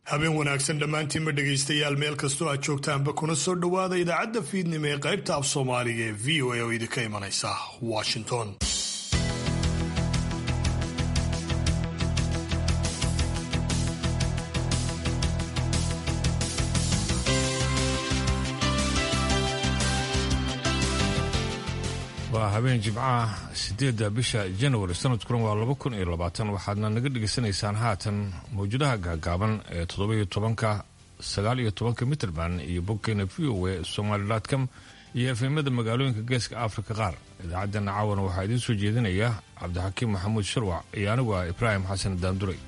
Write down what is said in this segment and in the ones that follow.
habeen wanaagsan dhammaantiinba dhegaystayaal meel kastoo aad joogtaanba kuna soo dhowaada idaacadda fiidnimo ee qaybta af soomaaliga ee v o a oo idinka imanaysa washington waa habeen jimcaha sideedda bisha januari sanadkuna waa laba kun iyo labaatan waxaadna naga dhegaysanaysaan haatan mawjadaha gaagaaban ee toddoba-iyo tobanka sagaal iyo tobanka mitrband iyo bogkeena v o a somalicom iyo efemada magaalooyinka geeska afrika qaar idaacaddana caawana waxaa idiin soo jeedinaya cabdixakiim maxamuud sharwac iyo anigu ah ibraahim xasan daanduray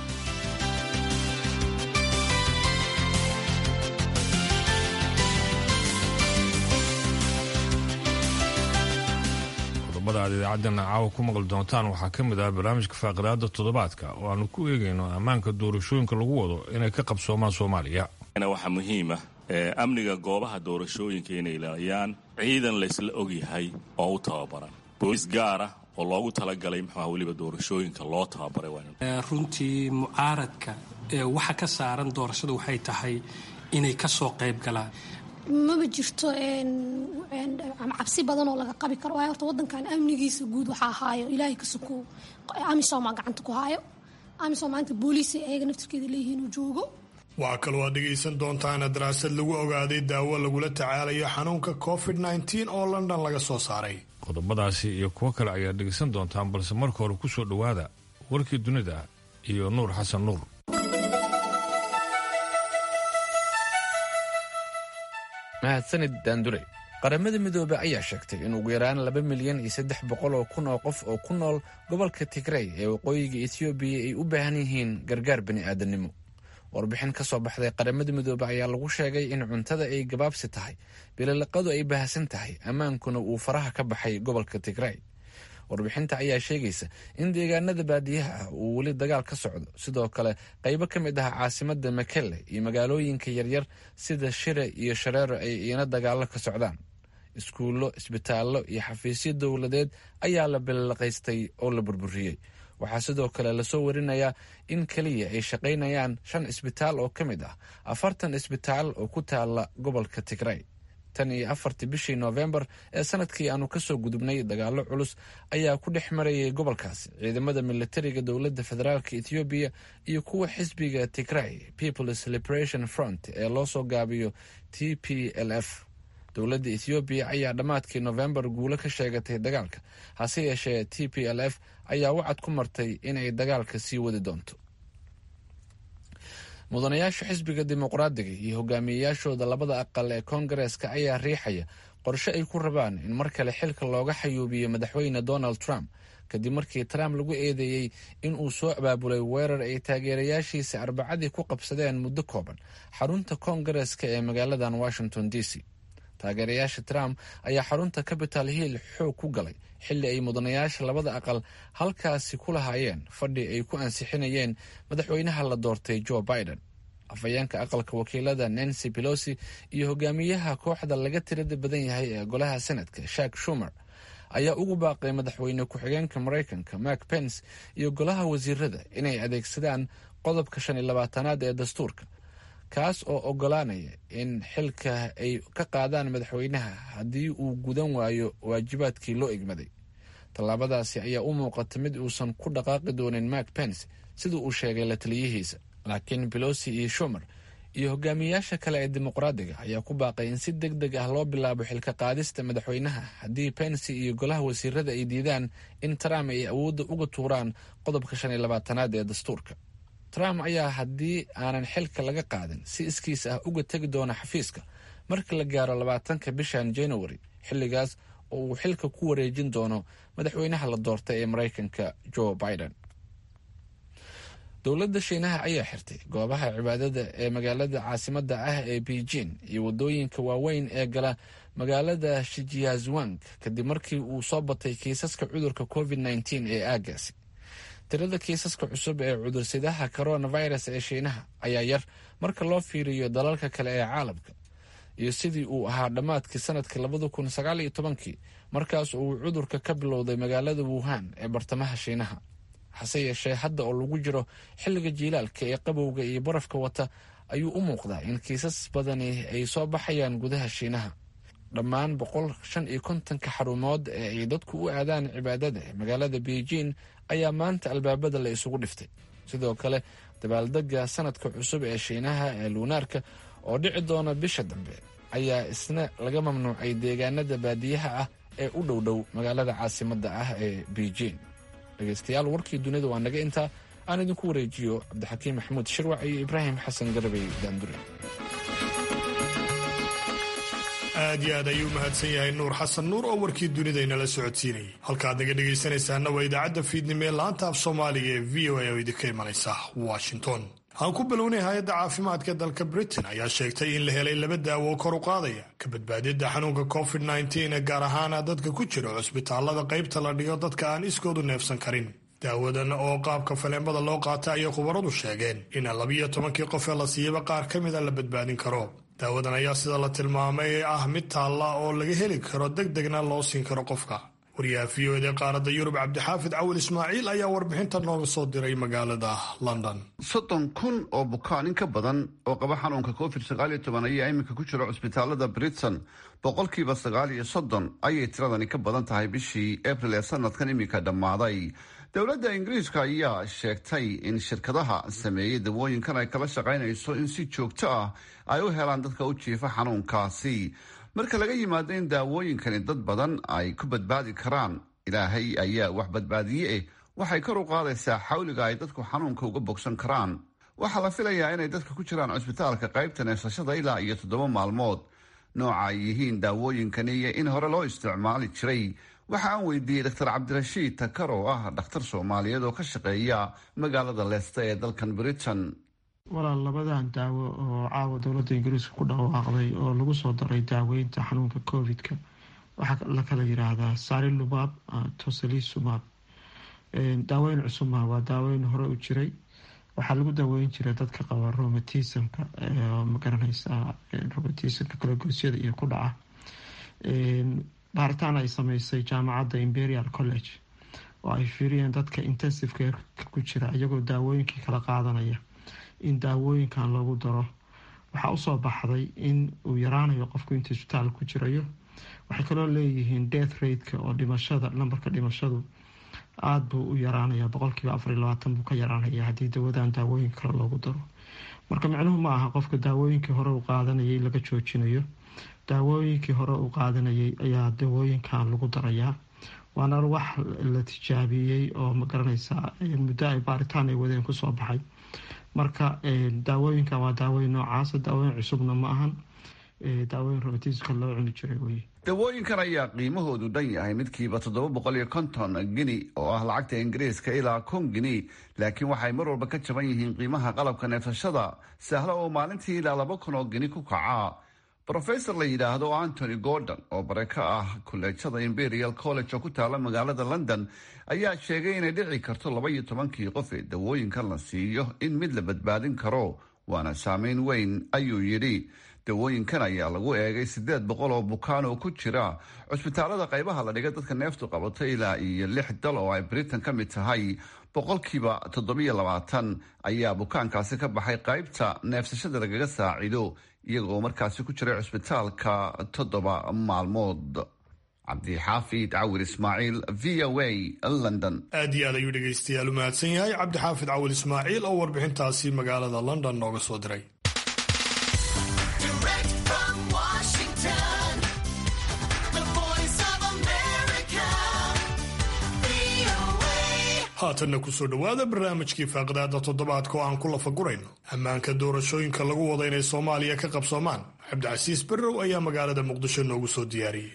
aad idaacadana caawa ku maqli doontaan waxaa ka mid ah barnaamijka faaqidaada toddobaadka oo aanu ku eegayno ammaanka doorashooyinka lagu wado inay ka qabsoomaan soomaaliya waxaa muhiima amniga goobaha doorashooyinka inay ilaaliyaan ciidan laysla ogyahay oo u tababaran booliis gaara oo loogu talagalay muxuuha weliba doorashooyinka loo tababaray runtii mucaaradka waxa ka saaran doorashada waxay tahay inay ka soo qayb galaan maba jirto cabsi badan oo laga qabi karo waayo horta wadankan amnigiisa guud waxaa haayo ilaahay ka sokow amisomaa gacanta ku haayo amisom maanta booliisay ayaga naftirkeeda leeyihiin uu joogo waxaa kaloo aad dhegaysan doontaana daraasad lagu ogaaday daawo lagula tacaalayo xanuunka covid nteen oo london laga soo saaray qodobadaasi iyo kuwo kale ayaad dhegaysan doontaan balse marka hore ku soo dhowaada warkii dunida iyo nuur xasan nuur mahadsanid daandure qaramada midoobey ayaa sheegtay in ugu yaraan laba milyan iyo saddex boqol oo kun oo qof oo ku nool gobolka tigrey ee waqooyiga etoobiya ay u baahan yihiin gargaar bani'aadanimo warbixin ka soo baxday qaramada midoobe ayaa lagu sheegay in cuntada ay gabaabsi tahay bililiqadu ay baahsan tahay ammaankuna uu faraha ka baxay gobolka tigrey warbixinta ayaa sheegaysa in deegaanada baadiyaha ah uu weli dagaal ka socdo sidoo kale qaybo ka mid ah caasimada makelle iyo magaalooyinka yaryar sida shire iyo shareero ay iina dagaalo ka socdaan iskuullo isbitaallo iyo xafiisyo dowladeed ayaa la bililiqaystay oo la burburiyey waxaa sidoo kale lasoo warinayaa in keliya ay shaqaynayaan shan isbitaal oo ka mid ah afartan isbitaal oo ku taala gobolka tigrey tan iyo afartii bishii noofembar ee sanadkii aanu kasoo gudubnay dagaalo culus ayaa ku dhex marayay gobolkaasi ciidamada militariga dowladda federaalk ethoobiya iyo kuwa xisbiga tigray peoples liberation front ee loo soo gaabiyo t p l f dowladda ethoobiya ayaa dhammaadkii noofembar guulo ka sheegatay dagaalka hase yeeshee t p l f ayaa wacad ku martay inay dagaalka sii wadi doonto mudanayaasha xisbiga dimuqraadiga iyo hogaamiyeyaashooda labada aqal ee koongareeska ayaa riixaya qorshe ay ku rabaan in mar kale xilka looga xayuubiyo madaxweyne donald trump kadib markii trump lagu eedeeyey in uu soo abaabulay weerar ay taageerayaashiisa arbacadii ku qabsadeen muddo kooban xarunta koongareeska ee magaaladan washington d c taageerayaasha trump ayaa xarunta capital hill xoog ku galay xilli ay mudanayaasha labada aqal halkaasi ku lahaayeen fadhi ay ku ansixinayeen madaxweynaha la doortay joe biden afhayeenka aqalka wakiilada nancy pelosi iyo hogaamiyaha kooxda laga tirada badan yahay ee golaha senadka shak shumer ayaa ugu baaqay madaxweyne ku-xigeenka maraykanka mark pence iyo golaha wasiirada inay adeegsadaan qodobka shan iyo labaatanaad ee dastuurka kaas oo ogolaanaya in xilka ay ka qaadaan madaxweynaha haddii uu gudan waayo waajibaadkii loo egmaday tallaabadaasi ayaa u muuqata mid uusan ku dhaqaaqi doonin mark pence sida uu sheegay la taliyihiisa laakiin belosi iyo shumer iyo hogaamiyayaasha kale ee dimuqraadiga ayaa ku baaqay in si deg deg ah loo bilaabo xilka qaadista madaxweynaha haddii pence iyo golaha wasiirada ay diidaan in trump ay awoodda uga tuuraan qodobka shan iyo labaatanaad ee dastuurka trump ayaa haddii aanan xilka laga qaadin si iskiis ah uga tegi doona xafiiska marka la gaaro labaatanka bishan january xilligaas oo uu xilka ku wareejin doono madaxweynaha la doortay ee maraykanka joe biden dowladda shiinaha ayaa xirtay goobaha cibaadada ee magaalada caasimada ah ee beijing iyo wadooyinka waaweyn ee gala magaalada shijiazwang kadib markii uu soo batay kiisaska cudurka covid nteen ee aagaasi tirada kiisaska cusub ee cudursidaha coronavirus ee shiinaha ayaa yar marka loo fiiriyo dalalka kale ee caalamka iyo sidii uu ahaa dhammaadkii sanadkii labada kun sagaal iyo tobankii markaas uu cudurka ka bilowday magaalada wuhan ee bartamaha shiinaha hase yeeshee hadda oo lagu jiro xilliga jiilaalka ee qabowga iyo barafka wata ayuu u muuqdaa in kiisas badani ay soo baxayaan gudaha shiinaha dhammaan boqol shan iyo kontonka xarumood ee ay dadku u aadaan cibaadada ee magaalada beijing ayaa maanta albaabada la isugu dhiftay sidoo kale dabaaldega sanadka cusub ee shiinaha ee luunaarka oo dhici doona bisha dambe ayaa isna laga mamnuucay deegaanada baadiyaha ah ee u dhow dhow magaalada caasimadda ah ee beijing dhegeystayaal warkii dunida waa naga intaa aan idinku wareejiyo cabdixakiim maxamuud shirwac iyo ibraahim xasan garabey daandure aad iyo aad ayuu mahadsan yahay nuur xasan nuur oo warkii dunida inala socodsiinayay halkaad naga dhegaysanaysaana waa idaacadda fiidnimo ee laanta af soomaaliga ee v o a oo idinka imanaysa washington aan ku bilownay hay-adda caafimaadka dalka britain ayaa sheegtay in la helay laba daawo oo kor u qaadaya ka badbaadidda xanuunka covid nteen ee gaar ahaana dadka ku jira cusbitaalada qaybta la dhigo dadka aan iskoodu neefsan karin daawadan oo qaabka faleemada loo qaata ayay khubaradu sheegeen in labiyo tobankii qof ee la siiyaba qaar ka mida la badbaadin karo daawadan ayaa sida la tilmaamay ah mid taalla oo laga heli karo deg degna loo siin karo qofka wariyaha v o eda qaaradda yurub cabdixaafid cawil ismaaciil ayaa warbixinta nooga soo diray magaalada london soddon kun oo bukaan in ka badan oo qaba xanuunka covid sagaaliyo toban ayaa iminka ku jira cusbitaalada britain boqolkiiba sagaal iyo soddon ayay tiradani ka badan tahay bishii abril ee sanadkan iminka dhammaaday dowladda ingiriiska ayaa sheegtay in shirkadaha sameeyey dawooyinkan ay kala shaqaynayso in si joogto ah ay u helaan dadka u jiifa xanuunkaasi marka laga yimaado in daawooyinkani dad badan ay ku badbaadi karaan ilaahay ayaa wax badbaadiye eh waxay kor u qaadaysaa xawliga ay dadku xanuunka uga bogsan karaan waxaa la filayaa inay dadka ku jiraan cusbitaalka qaybta neefsashada ilaa iyo toddoba maalmood nooca ay yihiin daawooyinkani iyo in hore loo isticmaali jiray waxa aan weydiiyey dr cabdirashiid takar oo ah dhakhtar soomaaliyeed oo ka shaqeeya magaalada leesta ee dalkan britain walaal labadan daawo oo caawa dowladda ingiriiska ku dhawaaqday oo lagu soo daray daaweynta xanuunka covid-ka waxaa la kala yiraahdaa sarilumab toselisumab daaweyn cusubma waa daaweyn hore u jiray waxaa lagu daaweyn jiray dadka qaba romatismka magaranaysaa romatismka kalagosyada iyo ku dhaca baaritaan ay sameysay jaamacadda imperial college oo ay fiiriyeen dadka intensive careka ku jira iyagoo daawooyinkii kala qaadanaya in daawooyinkan loogu daro waxaa usoo baxday in uu yaraanayo qofku inta isbitaal ku jirayo waxay kaloo leeyihiin death rateka oo dhimashada lambarka dhimashadu aada buu u yaraanaya boqolkiiba afar iyo labaatan buu ka yaraanaya haddii dawadan daawooyin kale loogu daro marka micnuhu ma aha qofka daawooyinkii hore uu qaadanayay laga joojinayo daawooyinkii hore uu qaadanayay ayaa daawooyinkan lagu darayaa waana wax la tijaabiyey oo magaranaysaa muddo ay baaritaan ay wadeen kusoo baxay marka daawooyinkan waa daawooyin noocaasa daawooyin cusubna ma ahan daawooyin romatismka loo cuni jiray weye dawooyinkan ayaa qiimahoodu dhan yahay midkiiba toddoba boqol iyo konton gini oo ah lacagta ingiriiska ilaa kun gini laakiin waxay mar walba ka jaban yihiin qiimaha qalabka neefsashada sahlo oo maalintii ilaa laba kun oo gini ku kaca rofesor la yidhaahdo antony gordon oo bare ka ah kolleejada imperial college oo ku taala magaalada london ayaa sheegay inay dhici karto laba iyo tobankii qof ee dawooyinkan la siiyo in mid la badbaadin karo waana saameyn weyn ayuu yidhi dawooyinkan ayaa lagu eegay siddeed boqol oo bukaan oo ku jira cusbitaalada qaybaha la dhiga dadka neeftu qabato ilaa iyo lix dal oo ay britain ka mid tahay boqolkiiba toddobiyo labaatan ayaa bukaankaasi ka baxay qaybta neefsashada lagaga saacido iyaga oo markaasi ku jiray cusbitaalka toddoba maalmood cabdixaafid cawir ismaaciil v o a london aad iyo aad ayuu dhegaystayaal u mahadsan yahay cabdixaafid cawil ismaaciil oo warbixintaasi magaalada london nooga soo diray haatanna kusoo dhowaada barnaamijkii faaqdaada toddobaadka oo aan ku lafagurayno ammaanka doorashooyinka lagu wada inay soomaaliya ka qabsoomaan cabdicasiis barrow ayaa magaalada muqdisho noogu soo diyaariyey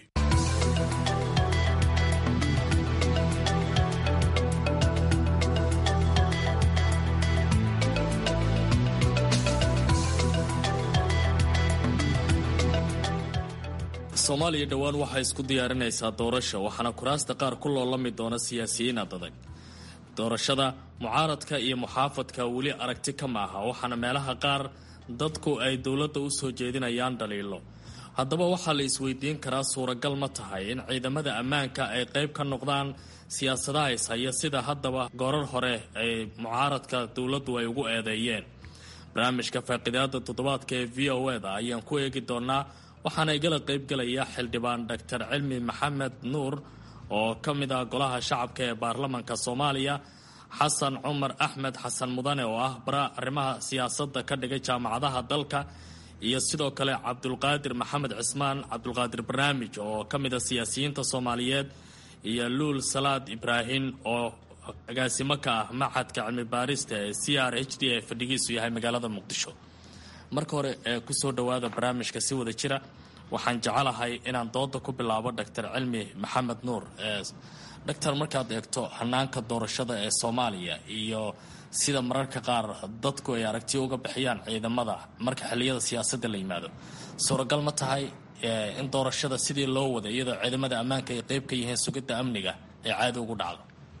soomaaliya dhowaan waxay isku diyaarinaysaa doorasho waxaana kuraasta qaar ku loolami doona siyaasiyiin adag doorashada mucaaradka iyo muxaafadka weli aragti ka maaha waxaana meelaha qaar dadku ay dowladda u soo jeedinayaan dhaliilo haddaba waxaa la isweydiin karaa suuragal ma tahay in ciidamada ammaanka ay qayb ka noqdaan siyaasadaha ishaya sida haddaba goorar hore ay mucaaradka dowladdu ay ugu eedeeyeen barnaamijka faaqidaada toddobaadka ee v o eda ayaan ku eegi doonaa waxaana igala qaybgelaya xildhibaan doctor cilmi maxamed nuur oo ka mid ah golaha shacabka ee baarlamanka soomaaliya xasan cumar axmed xasan mudane oo ah bara arrimaha siyaasadda ka dhigay jaamacadaha dalka iyo sidoo kale cabdulqaadir maxamed cismaan cabdulqaadir barnaamij oo ka mid a siyaasiyiinta soomaaliyeed iyo luul salaad ibraahim oo agaasimo ka ah maxadka cilmi baarista ee c r h d ee fadhigiisu yahay magaalada muqdisho marka hore ee kusoo dhowaada barnaamijka si wada jira waxaan jecelahay inaan dooda ku bilaabo doctor cilmi maxamed nuur doctor markaad eegto hanaanka doorashada ee soomaaliya iyo sida mararka qaar dadku ay aragtiyo uga bixiyaan ciidamada marka xilliyada siyaasadda la yimaado suuragal ma tahay in doorashada sidii loo wada iyadoo ciidamada ammaanka ay qeyb ka yihiin sugidda amniga ee caadi ugu dhacdo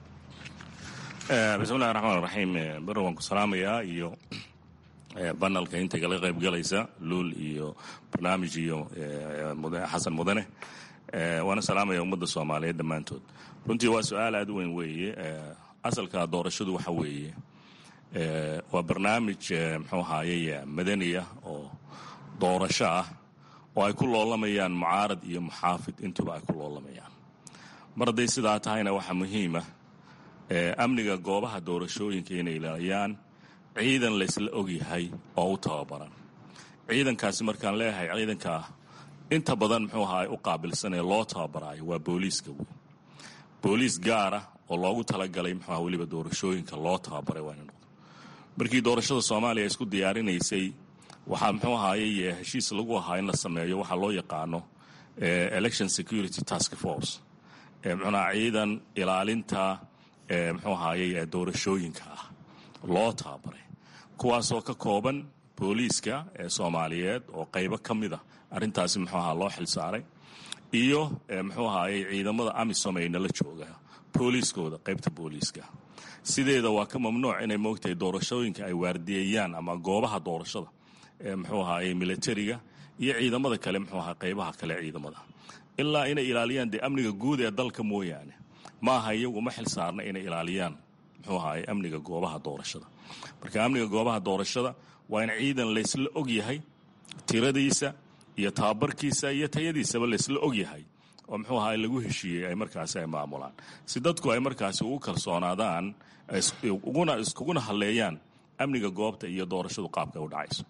bismillahi raxmaan raxiim bari waan ku salaamayaa iyo banalka inta kala qaybgalaysa luul iyo barnaamij iyo xasan mudane waana salaamaya ummadda soomaaliyeed dhammaantood runtii waa su-aal aada u weyn weeye asalka doorashadu waxa weeye waa barnaamij muxuu ahaaye madani ah oo doorasho ah oo ay ku loolamayaan mucaarad iyo muxaafid intuba ay ku loolamayaan mar hadday sidaa tahayna waxaa muhiima amniga goobaha doorashooyinka inay ilaaliyaan ciidan laysla ogyahay oo u tababaran ciidankaasi markaan leeyahay ciidankaa inta badan muxuu ahaa u qaabilsanee loo tababaraayo waa booliiska wey booliis gaara oo loogu talagalay muxuu aha weliba doorashooyinka loo tababaray waa ina noqdo markii doorashada soomaaliya isku diyaarinaysay waxaa muxuu ahaaye heshiis lagu ahaa in la sameeyo waxaa loo yaqaano election security task force muxuuaha ciidan ilaalinta muxuu ahaaye doorashooyinka ah loo tababaray kuwaasoo ka kooban booliiska ee soomaaliyeed oo qaybo ka mid a arrintaasi muxuu ahaa loo xilsaaray iyo muxuu ahaaye ciidamada amisom ay nala jooga booliiskooda qaybta booliiska sideeda waa ka mamnuuc inay moogtahay doorashooyinka ay waardiyeeyaan ama goobaha doorashada ee muxuu ahaaye militariga iyo ciidamada kale muxuu ahaa qaybaha kale ciidamada ilaa inay ilaaliyaan dee amniga guud ee dalka mooyaane maaha iyagu uma xil saarna inay ilaaliyaan muxuu ahaaye amniga goobaha doorashada marka amniga goobaha doorashada waa in ciidan laysla og yahay tiradiisa iyo tababarkiisa iyo tayadiisaba laysla og yahay oo muxuu ahaa lagu heshiiyey ay markaasi ay maamulaan si dadku ay markaasi ugu kalsoonaadaan uguna iskuguna halleeyaan amniga goobta iyo doorashadu qaabka u dhacayso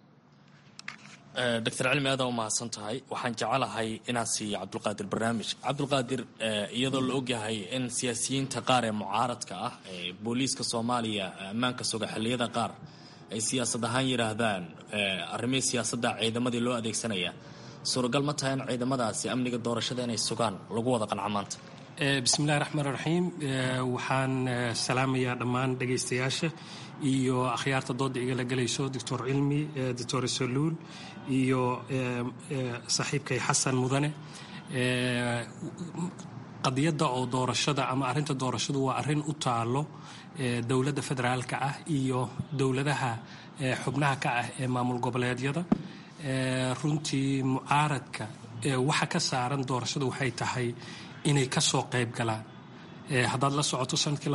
doctor cilmi aada u mahadsan tahay waxaan jecelahay inaan siiyo cabdulqaadir barnaamij cabdulqaadir iyadoo la ogyahay in siyaasiyiinta qaar ee mucaaradka ah ee booliiska soomaaliya ammaanka suga xilliyada qaar ay siyaasad ahaan yidhaahdaan arrimihii siyaasadda ciidamadii loo adeegsanaya suuragal ma tahay in ciidamadaasi amniga doorashada inay sugaan lagu wada qanca maanta bismillahi raxmaan raxiim waxaan salaamayaa dhammaan dhegaystayaasha iyo akhyaarta dooda igala gelayso doctor cilmi doctor saluul iyo saaxiibkay xasan mudane qadiyadda oo doorashada ama arrinta doorashadu waa arrin u taalo dowladda federaalka ah iyo dowladaha xubnaha ka ah ee maamul goboleedyada runtii mucaaradka waxa ka saaran doorashadu waxay tahay inay ka soo qayb galaan haddaad la socoto sanadkii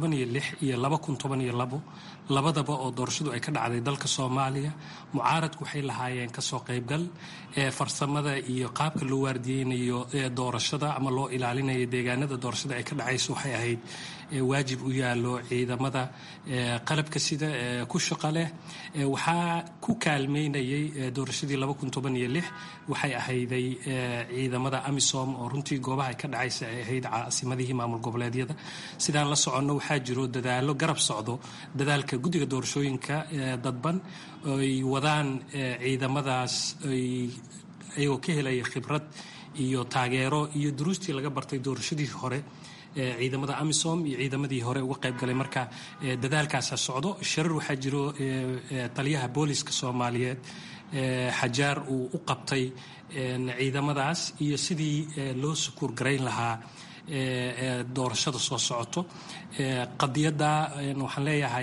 iyo labadaba oo doorashadu ay ka dhacday dalka soomaaliya mucaaradku waxay lahaayeen kasoo qaybgal farsamada iyo qaabka loo waardiyeynayo doorashada ama loo ilaalinayo deegaanada doorashada ay ka dhacayso waxay ahayd waajib u yaalo ciidamada qalabka sida ku shaqa leh waxaa ku kaalmeynayay doorashadii waxay ahayday ciidamada amisom oo runtii goobaha ay ka dhacaysa ay ahayd caasimadihii maamul goboleedyada sidaan la soconno waxaa jiro dadaalo garab socdo dadaalka guddiga doorashooyinka dadban ay wadaan ciidamadaas iyagoo ka helaya khibrad iyo taageero iyo duruustii laga bartay doorashadii hore ciidamada amisom iyo ciidamadii hore uga qayb galay marka dadaalkaasa socdo sharar waxaa jiro taliyaha booliska soomaaliyeed xajaar uu u qabtay ciidamadaas iyo sidii loo sukuur garayn lahaa doorashada soo socoto qadiyadda waxaan leeyahay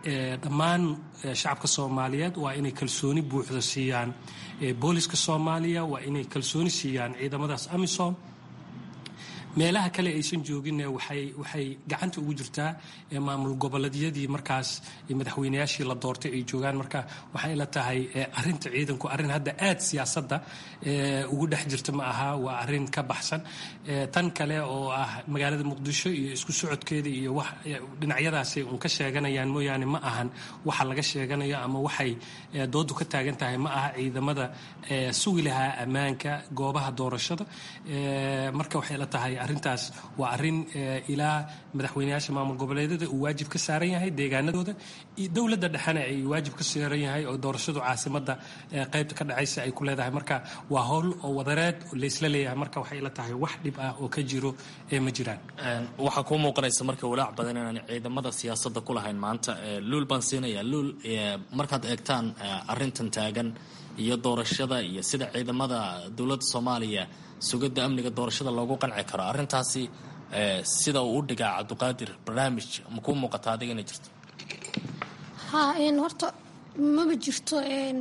dhammaan shacabka soomaaliyeed waa inay kalsooni buuxda siiyaan booliska soomaaliya waa inay kalsooni siiyaan ciidamadaas amisom meelaha kale aysan jooginne waxay waxay gacanta ugu jirtaa maamul goboleedyadii markaas madaxweynayaashii la doortay ay joogaan marka waxay la tahay arinta ciidanku arrin hadda aad siyaasadda ugu dhex jirta ma aha waa arrin ka baxsan tan kale oo ah magaalada muqdisho iyo isku socodkeeda iyo wax dhinacyadaasay un ka sheeganayaan mooyaane ma ahan waxa laga sheeganayo ama waxay doodu ka taagan tahay ma aha ciidamada sugi lahaa ammaanka goobaha doorashada marka waxay la tahay arrintaas waa arrin ilaa madaxweynayaasha maamul goboleedyada uu waajib ka saaran yahay deegaanadooda dowladda dhexena ay waajib ka saaran yahay oo doorashadu caasimada qaybta ka dhacaysa ay ku leedahay marka waa howl oo wadareed laysla leeyahay marka waxay la tahay wax dhib ah oo ka jiro ee ma jiraan waxaa kuu muuqanaysa marka walaac badan inaan ciidamada siyaasadda ku lahayn maanta luul baan siinaya luul markaad eegtaan arrintan taagan iyo doorashada iyo sida ciidamada dowladda soomaaliya sugidda amniga doorashada loogu qanci karo arrintaasi sida uu u dhigaa cabdiqaadir barnaamij ma kuu muuqata adiga inay jirto ha horta maba jirto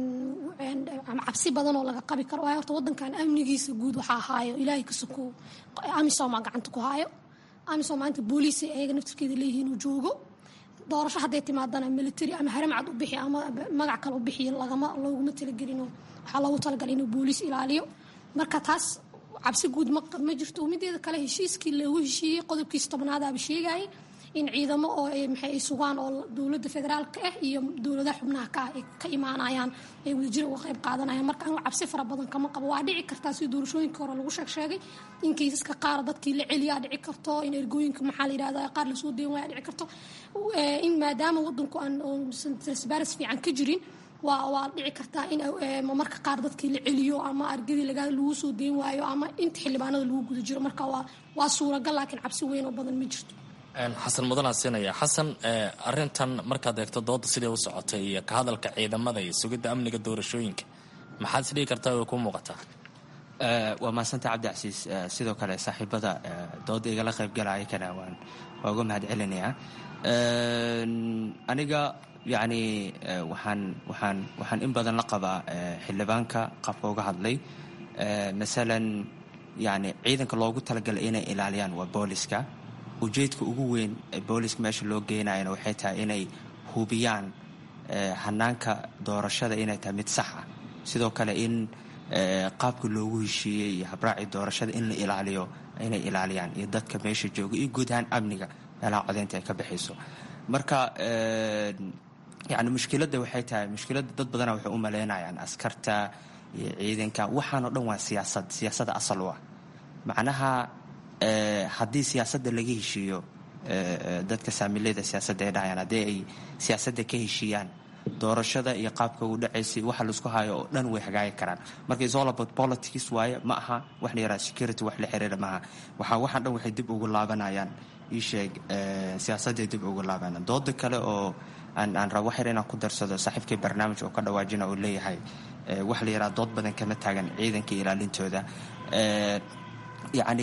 cabsi badan oo laga qabi karo waayo horta wadankan amnigiisa guud waxaa haayo ilaahay ka sokow amisom aa gacanta ku haayo amisom maanta booliis ay ayaga naftirkeeda leeyihiin uu joogo doorasho hadday timaadana military ama haramcad u bixi ama magac kale u bixiyo lagama looguma talagelino waxaa loogu talagalay inuu booliis ilaaliyo marka taas cabsi guud ma jirto mideeda kale heshiiskii loogu heshiiyey qodobkiisa tobnaadaaba sheegayay in ciidamo oo maxay ay sugaan oo dowladda federaalka ah iyo dowladaha xubnaha ka ah ay ka imaanayaan ay wadajir uga qayb qaadanayaan marka anu cabsi fara badan kama qabo waa dhici kartaa sida doorashooyinka hore lagu sheeg sheegay in kaysaska qaar dadkii la celiyaa dhici karto in ergooyinka maxaa la yidhahda qaar lasoo deyn waaya dhici karto in maadaama wadanku aan transparency fiican ka jirin waa waa dhici kartaa in marka qaar dadkii la celiyo ama argadii lagu soo deyn waayo ama inta xildhibaanada lagu guda jiro marka waa waa suuragal laakiin cabsi weyn oo badan ma jirto xasan mudanaa siinaya xasan arintan markaad eegto dooda siday u socotay iyo ka hadalka ciidamada iyo sugidda amniga doorashooyinka maxaad isdhigi kartaa way kuu muuqataa waa mahadsanta cabdicasiis sidoo kale saaxiibada dooda igala qaybgalaya kana waan waa uga mahad celinayaa aniga yacni waxaan waxaan waxaan in badan la qabaa xildhibaanka qaabka uga hadlay masalan yani ciidanka loogu talagalay inay ilaaliyaan waa booliska ujeedka ugu weyn ee booliska meesha loo geenayana waxay tahay inay hubiyaan hanaanka doorashada inay tahay mid sax ah sidoo kale in qaabka loogu heshiiyey iyo habraacii doorashada in la ilaaliyo inay ilaaliyaan iyo dadka meesha jooga iyo guud ahaan amniga meelaha codeynta ay ka baxayso marka yani mushkiladda waxay tahay mushkiladda dad badana waxay u maleynayaan askarta iyo ciidanka waxaanoo dhan waa siyaasad siyaasadda asal u ah macnaha haddii siyaasadda laga heshiiyo dadka saamilada siyaasadda ay dhahayaan haddii ay siyaasadda ka heshiiyaan doorashada iyo qaabka uu dhacaysay waxa laisku hayo oo dhan way hagaagi karaan marka is all about politics waaye ma aha wax la yaraha security wax la xiriira maaha waxaa waxaan dhan waxay dib ugu laabanayaan ii sheeg siyaasadday dib ugu laabanayaan dooda kale oo aan aan rabo waxyar inaan ku darsado saaxiibkii barnaamij oo ka dhawaajina uu leeyahay waxa la yaraha dood badan kama taagan ciidanka ilaalintooda yacni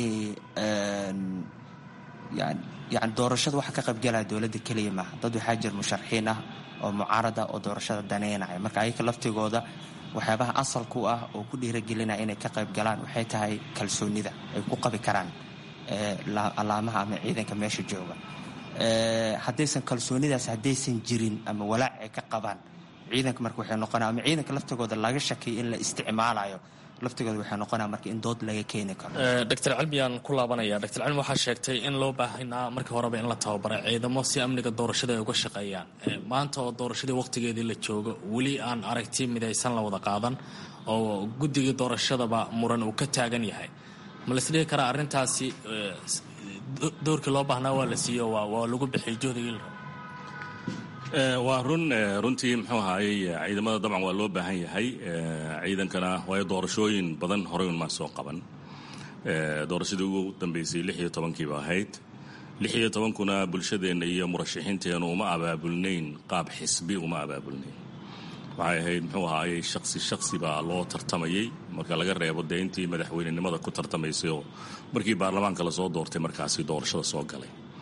yani doorashada waxa ka qaybgalaya dowladda keliya maaha dad waxaa jira musharaxiin ah oo mucaarada oo doorashada daneynaya marka ayaka laftigooda waxyaabaha asalku ah oo ku dhiiragelinaya inay ka qayb galaan waxay tahay kalsoonida ay ku qabi karaan alaamaha ama ciidanka meesha jooga haddaysan kalsoonidaas haddaysan jirin ama walaac ay ka qabaan ciidanka marka waxay noqonaya ama ciidanka laftigooda laga shakiyo in la isticmaalayo laftigooda waxay noqonaya marka in dood laga keeni karo doctor cilmiyaan ku laabanaya doctor cilmi waxaa sheegtay in loo baahanaa markii horeba in la tababaray ciidamo si amniga doorashada ay uga shaqeeyaan maanta oo doorashadii waqtigeedii la joogo weli aan aragti midaysan la wada qaadan oo guddigii doorashadaba muran uu ka taagan yahay ma la isdhihi karaa arrintaasi doorkii loo baahnaa waa la siiyo waa lagu bixiyay juhdigii la rabo waa run runtii muxuu ahaayey ciidamada dabcan waa loo baahan yahay ciidankana waayo doorashooyin badan horey unmaa soo qaban doorashadii ugu dambeysay lix iyo tobankiiba ahayd lix iyo tobankuna bulshadeenna iyo murashaxiinteennu uma abaabulnayn qaab xisbi uma abaabulnayn waxay ahayd muxuu ahaayey shaksi shaksi baa loo tartamayey marka laga reebo dee intii madaxweynenimada ku tartamaysay oo markii baarlamaanka lasoo doortay markaasi doorashada soo galay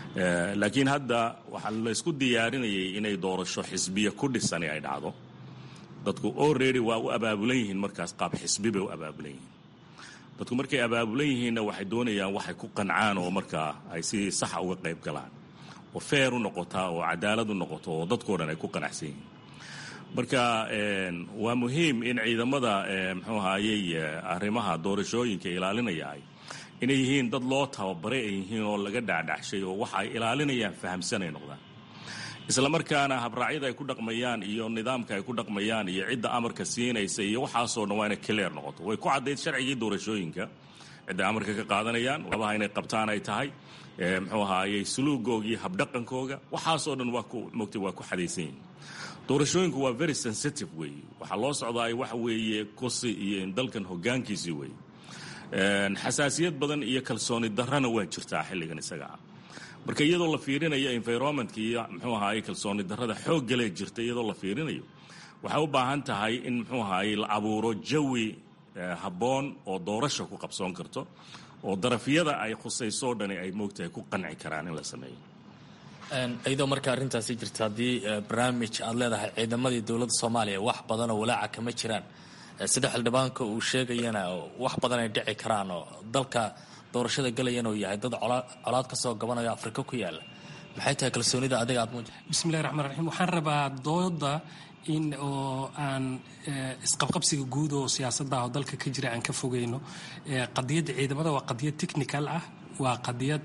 laakiin hadda waxaa la isku diyaarinayay inay doorasho xisbiya ku dhisani ay dhacdo dadku already waa u abaabulan yihiin markaas qaab xisbi bay u abaabulan yihiin dadku markay abaabulan yihiinna waxay doonayaan waxay ku qancaan oo markaa ay si saxa uga qayb galaan oo feer u noqotaa oo cadaalad u noqoto oo dadkao dhan ay ku qanacsan yihiin marka waa muhiim in ciidamada muxuu ahaayey arrimaha doorashooyinka ilaalinayaay inay yihiin dad loo tababaray ay yihiin oo laga dhacdhacshay oo waxa ay ilaalinayaan fahamsan ay noqdaan isla markaana habraacyada ay ku dhaqmayaan iyo nidaamka ay ku dhaqmayaan iyo cidda amarka siinaysa iyo waxaasoo dhan waa inay clear noqoto way ku caddayd sharcigii doorashooyinka cidda amarka ka qaadanayaan labaha inay qabtaan ay tahay muxuu ahaayey suluugoogii habdhaqankooga waxaasoo dhan waa ku mogtay waa ku xadaysan yihin doorashooyinku waa very sensitive weeye waxaa loo socdaay waxa weeye kusi iyo dalkan hoggaankiisii weeye xasaasiyad badan iyo kalsooni darrana waa jirtaa xilligan isaga ah marka iyadoo la fiirinayo environmentka iyo muxuu ahaayey kalsooni darrada xooggalee jirta iyadoo la fiirinayo waxay u baahan tahay in muxuu ahaayey la abuuro jawi habboon oo doorasha ku qabsoon karto oo darafyada ay khusaysoo dhani ay moogtahay ku qanci karaan in la sameeyo iyadoo marka arrintaasi jirta haddii barnaamij aad leedahay ciidamadii dowladda soomaaliya wax badan oo walaaca kama jiraan sida xildhibaanka uu sheegayana wax badan ay dhici karaan oo dalka doorashada galayana uu yahay dad colaad ka soo gabanayo afrika ku yaala maxay tahay kalsoonida adiga aad muuji bismillahi raxmaan raxiim waxaan rabaa dooda in oo aan isqabqabsiga guud oo siyaasadda oo dalka ka jira aan ka fogeyno qadiyadda ciidamada waa qadiyad technical ah waa qadiyad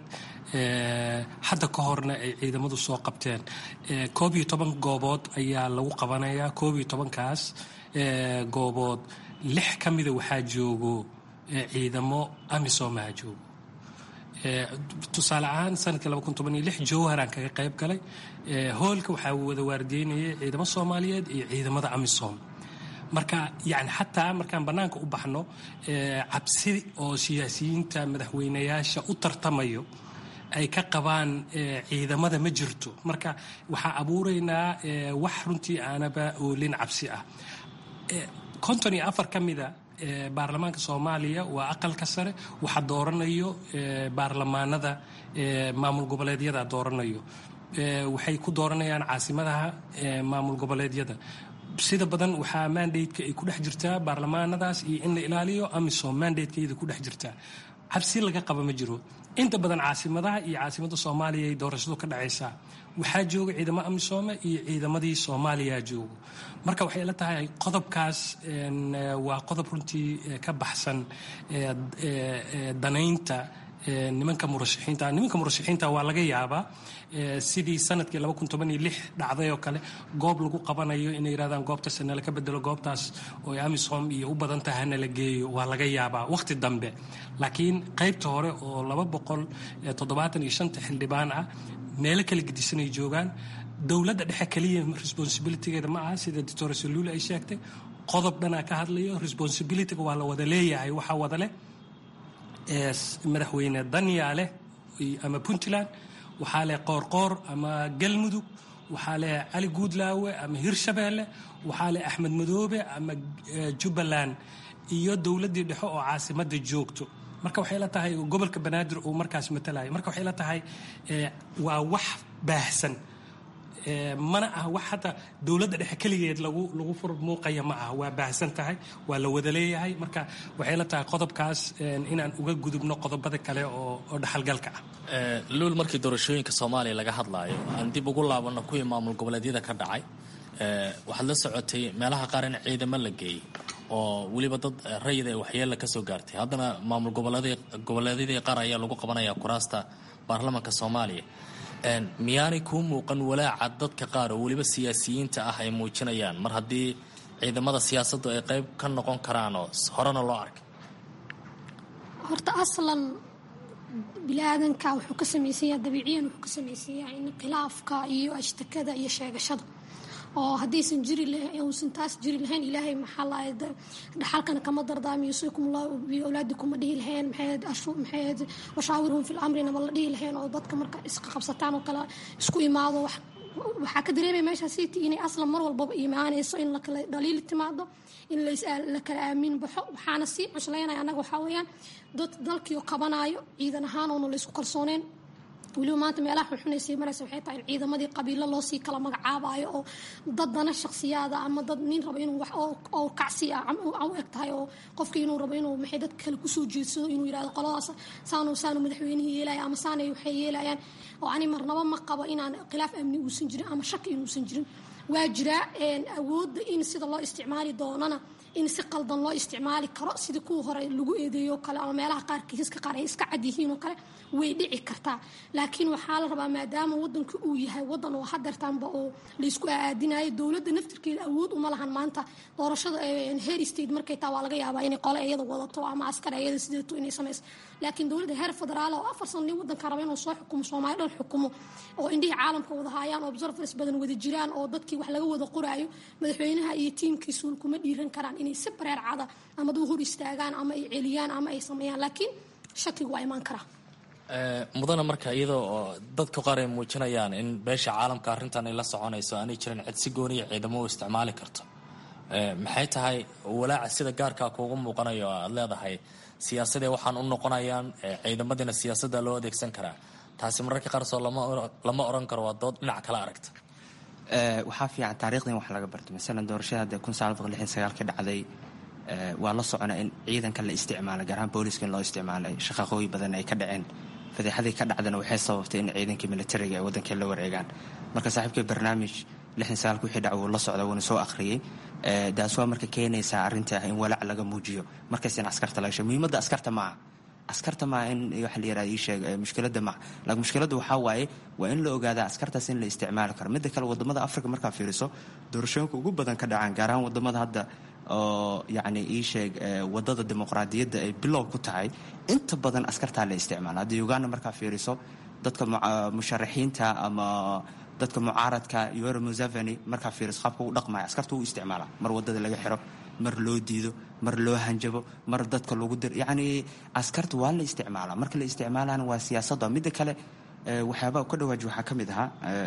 hadda ka horna ay ciidamadu soo qabteen koob iyo toban goobood ayaa lagu qabanayaa koob iyo tobankaas goobood lix ka mida waxaa joogo ciidamo amisomaha joogo tusaale ahaan sanadkii jowharaan kaga qayb galay hoolka waxaa wada waardiyeynayay ciidamo soomaaliyeed iyo ciidamada amisom marka yani xataa markaan bannaanka u baxno cabsi oo siyaasiyiinta madaxweynayaasha u tartamayo ay ka qabaan ciidamada ma jirto marka waxaa abuuraynaa wax runtii aanaba oolin cabsi ah konton iyo afar ka mida baarlamaanka soomaaliya waa aqalka sare waxa dooranayo baarlamaanada maamul goboleedyada dooranayo waxay ku dooranayaan caasimadaha maamul goboleedyada sida badan waxaa mandateka ay ku dhex jirtaa baarlamaanadaas iyo in la ilaaliyo amisom mandatekeeda ku dhex jirtaa cabsi laga qaba ma jiro inta badan caasimadaha iyo caasimada soomaaliya ay doorashadu ka dhacaysaa waxaa jooga ciidamo amisoome iyo ciidamadii soomaaliya joogo marka waxay la tahay qodobkaas waa qodob runtii ka baxsan danaynta nimanka murashaxiinta nimanka murashaxiinta waa laga yaabaa sidii sanadkii dhacday oo kale goob lagu qabanayo inay yidhahdaan goobtaas nala ka bedelo goobtaas oo amisom iyo u badan tahay nala geeyo waa laga yaabaa wakhti dambe laakiin qaybta hore oo xildhibaan ah meelo kala gedisanay joogaan dowladda dhexe keliya responsibilitygeeda ma aha sida doctor saluul ay sheegtay qodob dhanaa ka hadlayo responsibilityga waa la wada leeyahay waxaa wada leh madaxweyne danyaale ama puntland waxaa leh qoorqoor ama galmudug waxaa leh cali guudlaawe ama hirshabeelle waxaa leh axmed madoobe ama jubbaland iyo dowladdii dhexe oo caasimadda joogto marka waxay la tahay gobolka banaadir uu markaas matalayo marka waxay la tahay waa wax baahsan mana ah wax hadda dowladda dhexe keligeed lagu lagu fur muuqaya ma ah waa baahsan tahay waa la wada leeyahay marka waxay la tahay qodobkaas inaan uga gudubno qodobada kale oo oo dhaxalgalka ah luul markii doorashooyinka soomaaliya laga hadlaayo aan dib ugu laabanno kuwii maamul goboleedyada ka dhacay waxaad la socotay meelaha qaar in ciidamo la geeyey oo weliba dad rayid ee waxyeella ka soo gaartay haddana maamul goboleedyadii qaar ayaa lagu qabanaya kuraasta baarlamaanka soomaaliya miyaanay kuu muuqan walaaca dadka qaar oo weliba siyaasiyiinta ah ay muujinayaan mar haddii ciidamada siyaasaddu ay qayb ka noqon karaanoo horena loo arkay horta aslan bini-aadanka wuxuu ka samaysanyaa dabiiciyan wuxuu ka samaysanyaa in khilaafka iyo ashtakada iyo sheegashada oo haddaysan jiri uusan taas jiri lahayn ilaahay maxaa lahay dhaxalkana kama dardaamiyo saykum allah biawlaadikum ma dhihi laheen maxayd washaawirhum fi lamrina ma la dhihi laheen oo dadka marka isqa qabsataan oo kale isku imaado waxaa ka dareemaya meeshaas city inay aslan mar walbaba imaanayso in lakala dhaliili timaado in la kala aamin baxo waxaana sii cuslaynaya annaga waxaa weeyaan dad dalkiio qabanaayo ciidan ahaan oona la isku kalsooneen weliba maanta meelaha xunxunaysay maraysa waxay tahay in ciidamadii qabiilo loosii kala magacaabayo oo dad dana shakhsiyaada ama dad nin rabo inuu wax oo kacsi ah u eg tahay oo qofkii inuu rabo inuu maxay dad kale kusoo jeedsado inuu yidhahdo qoladaas saanu saanu madaxweynihii yeelaya ama saanay waxay yeelayaan oo ani marnaba ma qabo inaan khilaaf amni uusan jirin ama shaki inuusan jirin waa jiraa awoodda in sida loo isticmaali doonana in si qaldan loo isticmaali karo sidii kuwa hore lagu eedeeyo kale ama meelaha qaar kiisaska qaar ay iska cad yihiin oo kale way dhici kartaa laakiin waxaa la rabaa maadaama wadanka uu yahay wadan oo hadeertaanba oo laysku aadinayo dowladda naftirkeeda awood uma lahan maanta doorashada her state markay taa waa laga yaabaa inay qole iyada wadato ama askar iyada sideeto inay samayso laakiin dowladda heer federaal oo afar sano nin wadanka raba inuu soo xukumo soomaali dhan xukumo oo indhihii caalamka wada haayaan observers badan wada jiraan oo dadkii wax laga wada qoraayo madaxweynaha iyo tiimkiisu kuma dhiiran karaan inay si bareer cada ama duu hor istaagaan ama ay celiyaan ama ay sameeyaan laakiin shakigu waa imaan karaa mudana marka iyada oo dadka qaar ay muujinayaan in beesha caalamka arrintan ay la soconayso aanay jirin cid si gooniya ciidamo u isticmaali karto maxay tahay walaaca sida gaarkaa kuugu muuqanayo oo aad leedahay siyaasadee waxaan u noqonayaan ciidamadiina siyaasadda loo adeegsan karaa taasi mararka qaarsoo lama oran karo waa dood dhinac kala aragta waxaa fiican taarikhdan wax laga barto masalan doorashada hadda kun sagaal boqol lixdan sagaal ka dhacday waa la socona in ciidanka la isticmaalay gaar ahaan booliska in loo isticmaalay shaqaqooyi badan ay ka dhaceen fadeexadii ka dhacdana waxay sababtay in ciidankii militariga ay waddankii la wareegaan marka saaxiibkii barnaamij lixdan sagaalka wixii dhac wuu la socda wuuna soo akhriyey taas waa marka keenaysaa arrinta ah in walaac laga muujiyo markaas in askarta laga sheego muhiimadda askarta maaha askarta maaha in waxa la yirahda ii sheeg mushkiladda maaha laakiin mushkiladda waxaa waaye waa in la ogaada askartaas in la isticmaali karo midda kale wadamada africa markaa fiiriso doorashooyinka ugu badan ka dhacaan gaar ahaan wadamada hadda oo yacni ii sheeg wadada dimuqraadiyadda ay bilow ku tahay inta badan askartaa la isticmaala hadda uganda markaa fiiriso dadka musharaxiinta ama dadka mucaaradka yoweri museveni markaa fiiriso qaabka u dhaqmaya askarta u isticmaala mar wadada laga xiro mar loo diido mar loo hanjabo mar dadka lagu dir yacni askarta waa la isticmaalaa marka la isticmaalana waa siyaasadda midda kale waxyaabaa ka dhawaaji waxaa ka mid ahaa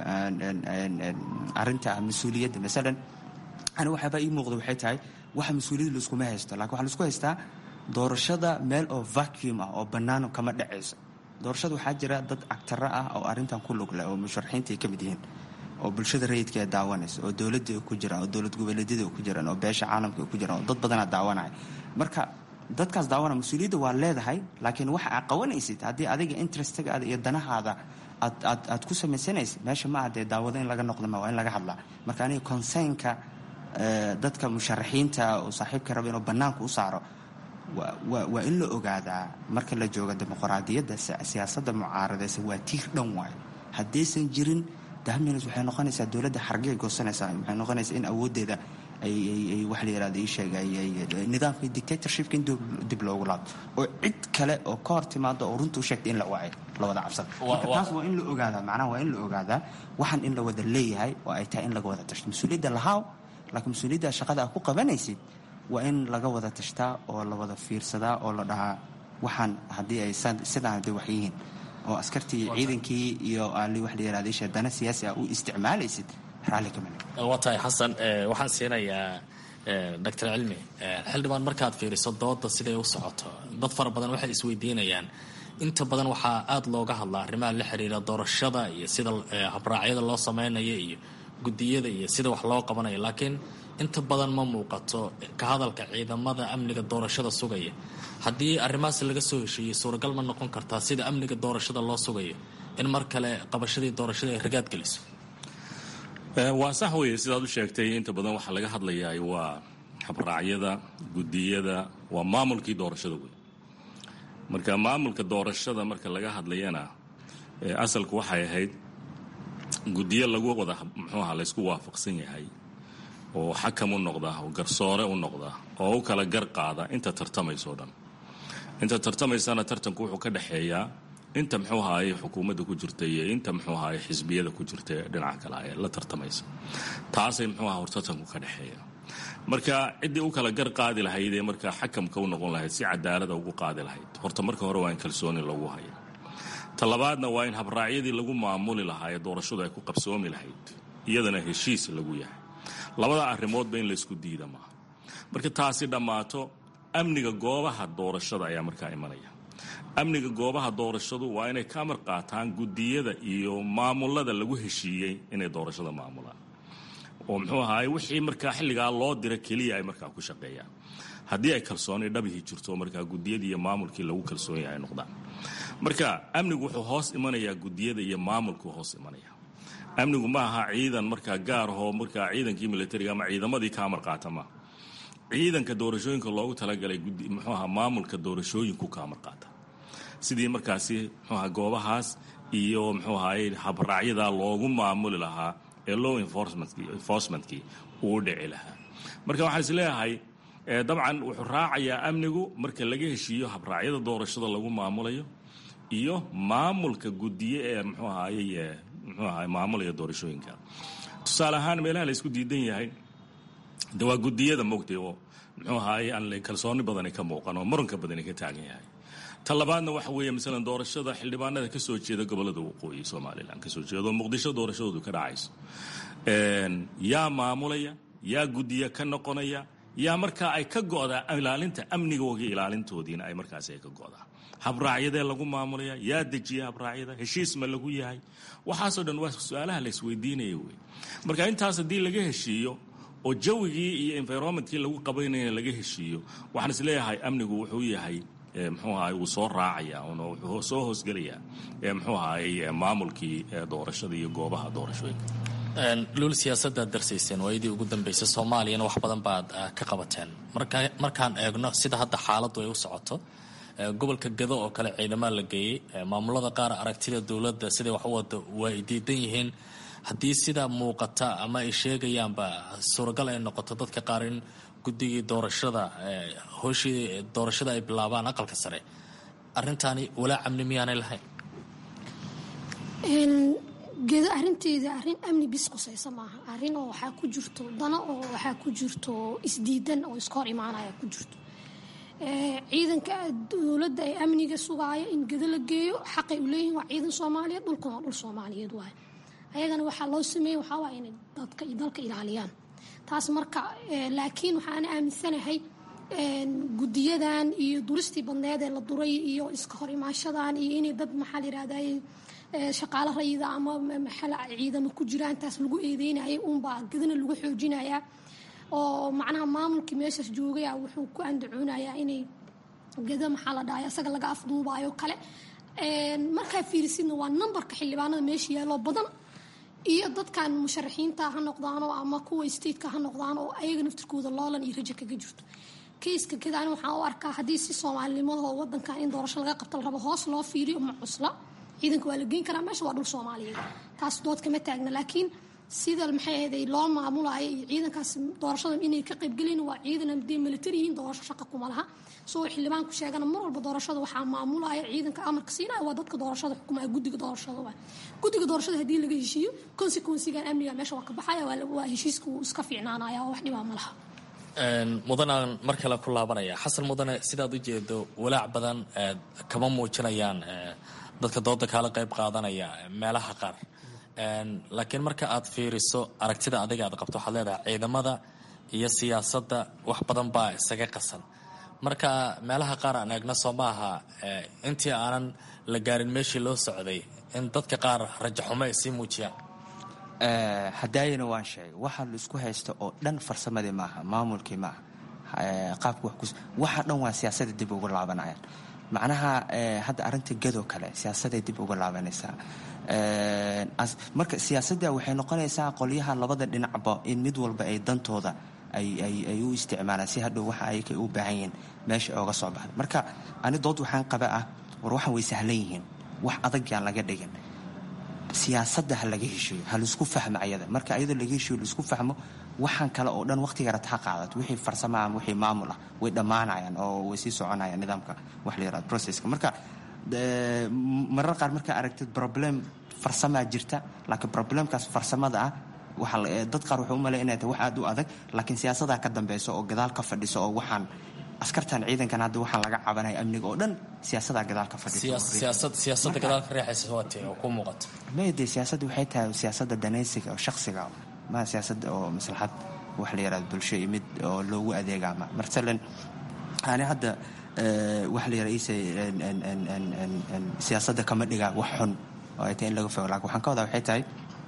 arrinta mas-uuliyadda masalan ani waxyaabaa ii muuqda waxay tahay waxa mas-uuliyadda laiskuma haysto lakin waxaa laisku haystaa doorashada meel oo vacuum ah oo bannaan kama dhacayso doorashada waxaa jira dad cagtaro ah oo arrintan ku lug leh oo musharaxiinta ay ka mid yihiin oo bulshada rayidka ee daawanaysa oo dowladda ay ku jiraan oo dowlad goboleedyada ay ku jiraan oo beesha caalamka ay ku jiraan oo dad badanaa daawanaya marka dadkaas daawanaya mas-uuliyadda waa leedahay laakiin waxa aad qabanaysid haddii adiga interestagaada iyo danahaada aad aad aad ku samaysanaysid meesha ma ah dee daawado in laga noqda ma waa in laga hadlaa marka aniga consernka dadka musharaxiinta oo saaxiibka raba inuu bannaanka u saaro waa in la ogaadaa marka la jooga dimuqraadiyadda siyaasadda mucaaradaysa waa tiir dhan waayo haddaysan jirin dahminas waxay noqonaysaa dowladda xargay goosanaysaa waxay noqonaysaa in awooddeeda ay wax la yirahdo ii sheega nidaamka dictatorshipka in dib loogu laabto oo cid kale oo ka hor timaado oo runta u sheegta in la waayo la wada cabsada marka taas waa in la ogaadaa macnaha waa in la ogaadaa waxaan in la wada leeyahay oo ay tahay in laga wada tashto mas-uuliyadda lahaaw laakiin mas-uuliyadda shaqada aad ku qabanaysid waa in laga wada tashtaa oo la wada fiirsadaa oo la dhahaa waxaan haddii ay sidaan hadday wax yihiin oo askartii ciidankii iyo ali wax la yirahda isha dana siyaasi ah u isticmaalaysid raalli kama waa tahay xasan waxaan siinayaa doctor cilmi xildhibaan markaad fiiriso dooda siday u socoto dad fara badan waxay isweydiinayaan inta badan waxaa aada looga hadlaa arrimaha la xiriira doorashada iyo sida habraacyada loo samaynayo iyo guddiyada iyo sida wax loo qabanayo laakiin inta badan ma muuqato ka hadalka ciidamada amniga doorashada sugaya haddii arrimahaas laga soo heshiiyey suuragal ma noqon kartaa sida amniga doorashada loo sugayo in mar kale qabashadii doorashada ay ragaad geliso waa sax weeye sidaad u sheegtay inta badan waxaa laga hadlayaa waa habraacyada guddiyada waa maamulkii doorashada wey marka maamulka doorashada marka laga hadlayana asalku waxay ahayd guddiyo lagu wada muxuuaha laysku waafaqsan yahay oo xakam u noqda oo garsoore u noqda oo u kala gar qaada inta tartamayso dhan inta tartamaysana tartanku wuxuu ka dhexeeyaa inta muxuu ahaayey xukuumadda ku jirta iyo inta muxuu ahaayey xisbiyada ku jirta ee dhinaca kale ee la tartamaysa taasay muxuu aha hor tartanku ka dhexeeya marka ciddii u kala gar qaadi lahayd ee markaa xakamka u noqon lahayd si cadaalada ugu qaadi lahayd horta marka hore waa in kalsooni lagu haya talabaadna waa in habraacyadii lagu maamuli lahaa ee doorashadu ay ku qabsoomi lahayd iyadana heshiis lagu yahay labada arrimoodba in laysku diida maaha marka taasi dhammaato amniga goobaha doorashada ayaa markaa imanaya amniga goobaha doorashadu waa inay ka amar qaataan gudiyada iyo maamulada lagu heshiiyey inay doorashada maamulaan oo muxuu ahaay wixii markaa xilligaa loo dira keliya ay markaa ku shaqeeyaan haddii ay kalsooni dhabihii jirto markaa gudiyadii iyo maamulkii lagu kalsoon yahay noqdaan marka amnigu wuxuu hoos imanayaa gudiyada iyo maamulkuu hoos imanaya amnigu ma aha ciidan markaa gaar ahoo markaa ciidankii militariga ama ciidamadii ka amar qaata maaha ciidanka doorashooyinka loogu talagalay muxuu aha maamulka doorashooyinku ka amar qaata sidii markaasi muxuu aha goobahaas iyo muxuu ahaye habraacyadaa loogu maamuli lahaa ee law enforcementkii uu dhici lahaa marka waxaan is leeyahay dabcan wuxuu raacayaa amnigu marka laga heshiiyo habraacyada doorashada lagu maamulayo iyo maamulka gudiye ee muxuu ahaye muxuu ahaye maamulaya doorashooyinka tusaale ahaan meelaha la isku diidan yahay de waa gudiyada mogtay oo muxuu ahaye aan kalsooni badani ka muuqan oo muranka badani ka taagan yahay ta labaadna waxa weeye masalan doorashada xildhibaanada ka soo jeeda gobolada waqooyi somalilan kasoo jeeda oo muqdisho doorashadoodu ka dhacayso yaa maamulaya yaa gudiya ka noqonaya yaa markaa ay ka go'daa ilaalinta amnigooga ilaalintoodiina ay markaasi ay ka go'daa habraacyadee lagu maamulaya yaa dejiya habraacyada heshiis ma lagu yahay waxaasoo dhan waa su-aalaha la isweydiinaya wey marka intaas haddii laga heshiiyo oo jawigii iyo environmentkii lagu qabaynaya laga heshiiyo waxaan is leeyahay amnigu wuxuu yahay muxuu ahaay wuu soo raacaya wuxuu soo hoosgelayaa muxuu ahaay maamulkii doorashada iyo goobaha doorashooyinka luul siyaasadaad darsayseen waayadii ugu dambeysay soomaaliyana wax badan baad ka qabateen markaan eegno sida hadda xaaladdu ay u socoto gobolka gado oo kale ciidamaa la geeyey maamulada qaar aragtida dowladda siday wax u wada waa ay diidan yihiin haddii sidaa muuqata ama ay sheegayaanba suuragal ay noqoto dadka qaar in guddigii doorashada hooshii doorashada ay bilaabaan aqalka sare arrintaani walaa amni miyaanay lahayn gedo arinteeda arin amni bis qusaysa maaha arin oo waxaa ku jirto dano oo waxaa ku jirto isdiidan oo iska hor imaanaya ku jirto ciidanka dowladda ee amniga sugaaya in gedo la geeyo xaqay u leeyihin waa ciidan soomaaliyeed dhulkan waa dhul soomaaliyeed waay ayagana waxaa loo sameeyey waxaa waaya inay dadka dalka ilaaliyaan taas marka laakiin waxaana aaminsanahay gudiyadan iyo duristii badneed ee la duray iyo iska hor imaashadan iyo inay dad maxaa la yirahday shaqaalo rayida ama maxala ciidamo ku jiraan taas lagu eedeynayay unbaa gadana lagu xoojinayaa oo macnaha maamulkii meeshaas joogaya wuxuu ku andacoonayaa inay gada maxaa la dhahay asaga laga afduubayo kale markaa fiirisidna waa nambarka xildhibaanada meesha yaaloo badan iyo dadkan musharaxiinta ha noqdaano ama kuwa stateka ha noqdaan oo ayaga naftirkooda loolan iyo raja kaga jirto kayska kadaan waxaan u arkaa haddii si soomaalinimadaoo wadankan in doorasho laga qabto la rabo hoos loo fiiriyo ma cusla ciidanka waa la geyn karaa meesha waa dhul soomaaliyeed taas dood kama taagna laakiin sida maxay ahaday loo maamulayo iyo ciidankaas doorashada inay ka qaybgelin waa ciidan hadee militari yihiin doorasho shaqa kuma laha soo xildhibaanku sheegana mar walba doorashada waxaa maamulaya ciidanka amarka siinaya waa dadka doorashada xukumaya guddiga doorashada waa guddiga doorashada haddii laga heshiiyo consequensigan amniga meesha waa ka baxaya waa heshiiska wuu iska fiicnaanaya oo wax dhibaa ma laha mudanaan mar kale ku laabanaya xasan mudane sidaad u jeedo walaac badan kama muujinayaan dadka dooda kaala qayb qaadanaya meelaha qaar laakiin marka aad fiiriso aragtida adiga aad qabto waxaad leedahay ciidamada iyo siyaasadda wax badan baa isaga qasan marka meelaha qaar aan eegno soo maaha intii aanan la gaarin meeshii loo socday in dadka qaar rajaxumo ay sii muujiyaan hadaayana waan sheegay waxa la isku haysta oo dhan farsamadii maaha maamulkii maaha qaabka waxa dhan waa siyaasada dib ugu laabanayaan macnaha hadda arinta gadoo kale siyaasaday dib uga laabanaysaa marka siyaasadda waxay noqonaysaa qolyaha labada dhinacba in mid walba ay dantooda ay u isticmaalaan si hadhow waxa ay u baahan yihiin meesha ooga soo baxda marka ani dood waxaan qaba ah war waxaan way sahlan yihiin wax adag yaan laga dhigin siyaasadda ha laga heshiiyo ha laisku fahmo ayada marka ayadoo laga heshiiyo laisku fahmo waxaan kale oo dhan waqtiga rata ha qaadato wixii farsama ama wixii maamul ah way dhammaanayaan oo way sii soconayaan nidaamka wax la yirahdo processka marka marar qaar markaa aragtid problem farsamaa jirta laakiin problemkaas farsamada ah waxa dad qaar wuxuu u malay inay tahay wax aad u adag laakiin siyaasadaa ka dambeyso oo gadaal ka fadhiso oo waxaan askartan ciidankan hadda waxaan laga cabanaya amniga oo dhan siyaasadaa gadaal ka fadhisiyaasadda gadaal ka reexaysa waatee oo ku muuqata mayde siyaasadda waxay tahay siyaasadda danaysiga oo shaksiga ma siyaasadda oo maslaxad wax la yaraado bulsho iyo mid oo loogu adeegaama masalan ani hadda waxa la yidhaha ise siyaasadda kama dhiga wax xun oo ay tahay in laga fogo lakin waxaan ka wadaa waxay tahay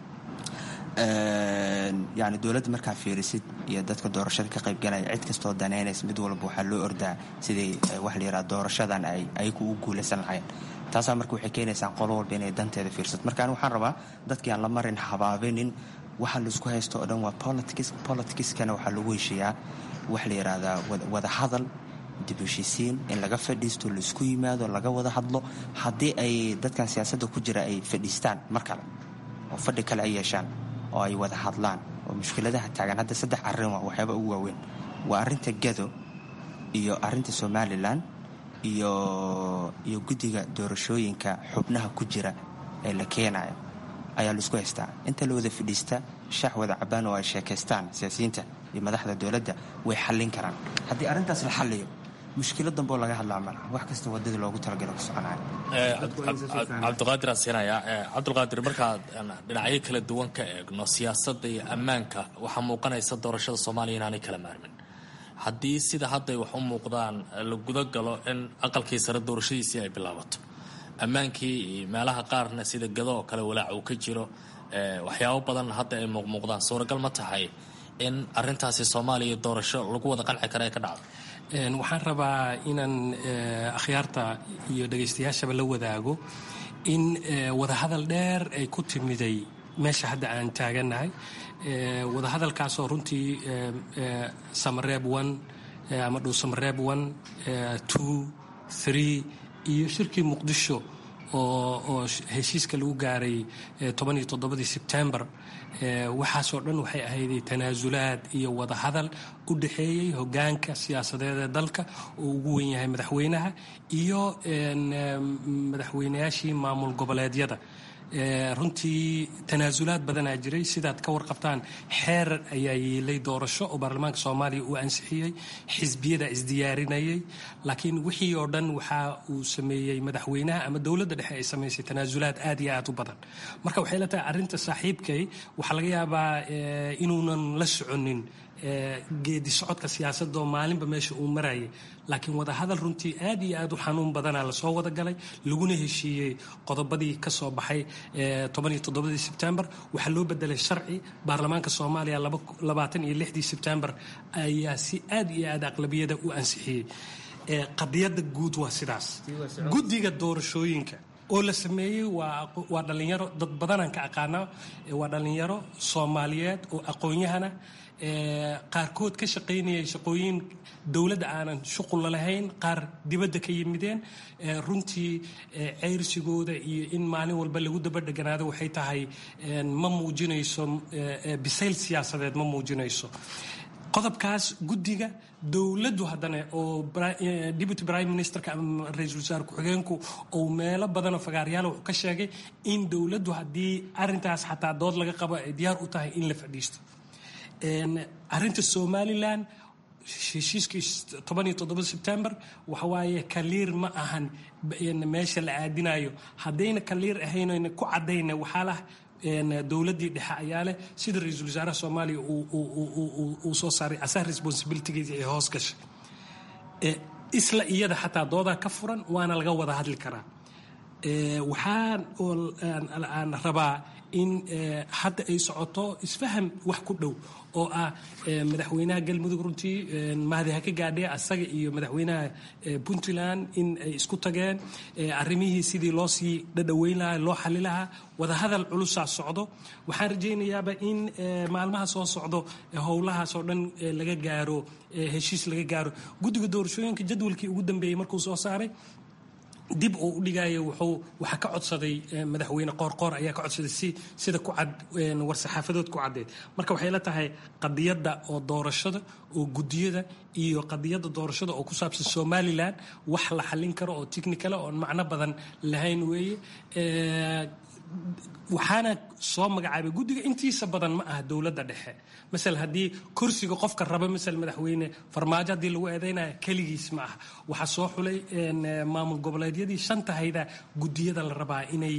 yani dowladda markaa fiirisid iyo dadka doorashada ka qaybgalaya cid kastoo danaynaysa mid walba waxaa loo ordaa sidii waxa la yidhaha doorashadan ay ayagu u guulaysan lahayn taasaa marka waxay keenaysaa qolo walba inay danteeda fiirsato marka ani waxaan rabaa dadkii aan la marin habaabinin waxa laisku haysto oo dhan waa politics politicskana waxaa lagu heshiiyaa waxa la yidhaahdaa wada hadal dib heshiisiin in laga fadhiisto laisku yimaado laga wada hadlo haddii ay dadkan siyaasadda ku jira ay fadhiistaan mar kale oo fadhi kale ay yeeshaan oo ay wada hadlaan oo mushkiladaha taagan hadda saddex arrin waa waxyaaba ugu waaweyn waa arrinta gado iyo arrinta somalilan iyo iyo guddiga doorashooyinka xubnaha ku jira ee la keenayo ayaa laisku haystaa inta la wada fadhiista shaax wada cabaan oo ay sheekaystaan siyaasiyiinta iyo madaxda dowladda way xallin karaan haddii arrintaas la xalliyo mushkilo damboo laga hadlaa mala wax kasta wadadii loogu talagalo ku soconaya cabdiqaadir asiinaya cabdulqaadir markaad dhinacyo kala duwan ka eegno siyaasadda iyo ammaanka waxaa muuqanaysa doorashada soomaaliya inaanay kala maarmin haddii sida hadday wax u muuqdaan la guda galo in aqalkii sare doorashadiisii ay bilaabato ammaankii iyo meelaha qaarna sida gado oo kale walaac uu ka jiro waxyaabo badan hadda ay muuqmuuqdaan suuragal ma tahay in arintaasi soomaaliya doorasho lagu wada qanci kara ee ka dhacdo waxaan rabaa inaan akhyaarta iyo dhegaystayaashaba la wadaago in wadahadal dheer ay ku timiday meesha hadda aan taagannahay wadahadalkaasoo runtii samareeb one ama dhow samareeb one two three iyo shirkii muqdisho oo heshiiska lagu gaaray tobaniyo toddobadii sebtembar waxaasoo dhan waxay ahayday tanaasulaad iyo wadahadal u dhexeeyey hogaanka siyaasadeed ee dalka oo ugu wen yahay madaxweynaha iyo madaxweynayaashii maamul goboleedyada runtii tanaasulaad badanaa jiray sidaad ka warqabtaan xeer ayaa yeelay doorasho oo baarlamaanka soomaaliya uu ansixiyey xisbiyada isdiyaarinayay laakiin wixii oo dhan waxa uu sameeyey madaxweynaha ama dowladda dhexe ay samaysay tanaasulaad aad iyo aad u badan marka waxay la tahay arrinta saaxiibkay waxaa laga yaabaa inuunan la soconin geedi socodka siyaasadoo maalinba meesha uu marayay laakiin wadahadal runtii aad iyo aad u xanuun badana lasoo wada galay laguna heshiiyey qodobadii ka soo baxay tobaniyo toddobadii sebtembar waxaa loo bedelay sharci baarlamaanka soomaaliya labaatan iyo lixdii sebtembar ayaa si aad iyo aad aqlabiyada u ansixiyey qadiyadda guud waa sidaas guddiga doorashooyinka oo la sameeyey waa dhallinyaro dad badanaan ka aqaana waa dhallinyaro soomaaliyeed oo aqoon-yahana qaarkood ka shaqaynayay shaqooyin dowladda aanan shuqulla lahayn qaar dibadda ka yimideen runtii ceyrsigooda iyo in maalin walba lagu daba dheganaado waxay tahay ma muujinayso bisayl siyaasadeed ma muujinayso qodobkaas guddiga dowladdu haddana oo deputy prime ministerka ama ra-iisul wasaare ku-xigeenku ou meelo badanoo fagaaryaal wuxuu ka sheegay in dowladdu haddii arintaas xataa dood laga qabo ay diyaar u tahay in la fadhiisto arinta somalilan heshiiskii tobaniyo toddoba sebtembar waxawaaye kaliir ma ahan meesha la aadinayo haddayna kaliir ahaynayna ku cadayna waxaa lah dowladdii dhexe ayaa leh sida ra-iisul wasaaraha soomaaliya uu soo saaray asaha responsibilitygiisa ee hoos gashay isla iyada xataa doodaa ka furan waana laga wada hadli karaa waxaan aan rabaa in hadda ay socoto isfaham wax ku dhow oo ah madaxweynaha galmudug runtii mahdi ha ka gaadhee asaga iyo madaxweynaha puntland in ay isku tageen arrimihii sidii loo sii dhadhoweyn lahaa loo xali lahaa wadahadal culusaa socdo waxaan rajaynayaaba in maalmaha soo socdo howlahaas oo dhan laga gaaro heshiis laga gaaro guddiga doorashooyinka jadwalkii ugu dambeeyey markuu soo saaray dib uu u dhigaayo wuxuu waxaa ka codsaday madaxweyne qoorqoor ayaa ka codsaday si sida ku cad war-saxaafadood ku caddeed marka waxay la tahay qadiyadda oo doorashada oo guddiyada iyo qadiyadda doorashada oo ku saabsan somalilan wax la xallin karo oo technicala oon macno badan lahayn weeye waxaana soo magacaabay guddiga intiisa badan ma aha dowladda dhexe masal haddii kursiga qofka raba masal madaxweyne farmaajo haddii lagu eedeynaya keligiis ma aha waxaa soo xulay maamul goboleedyadii shanta hayda guddiyada la rabaa inay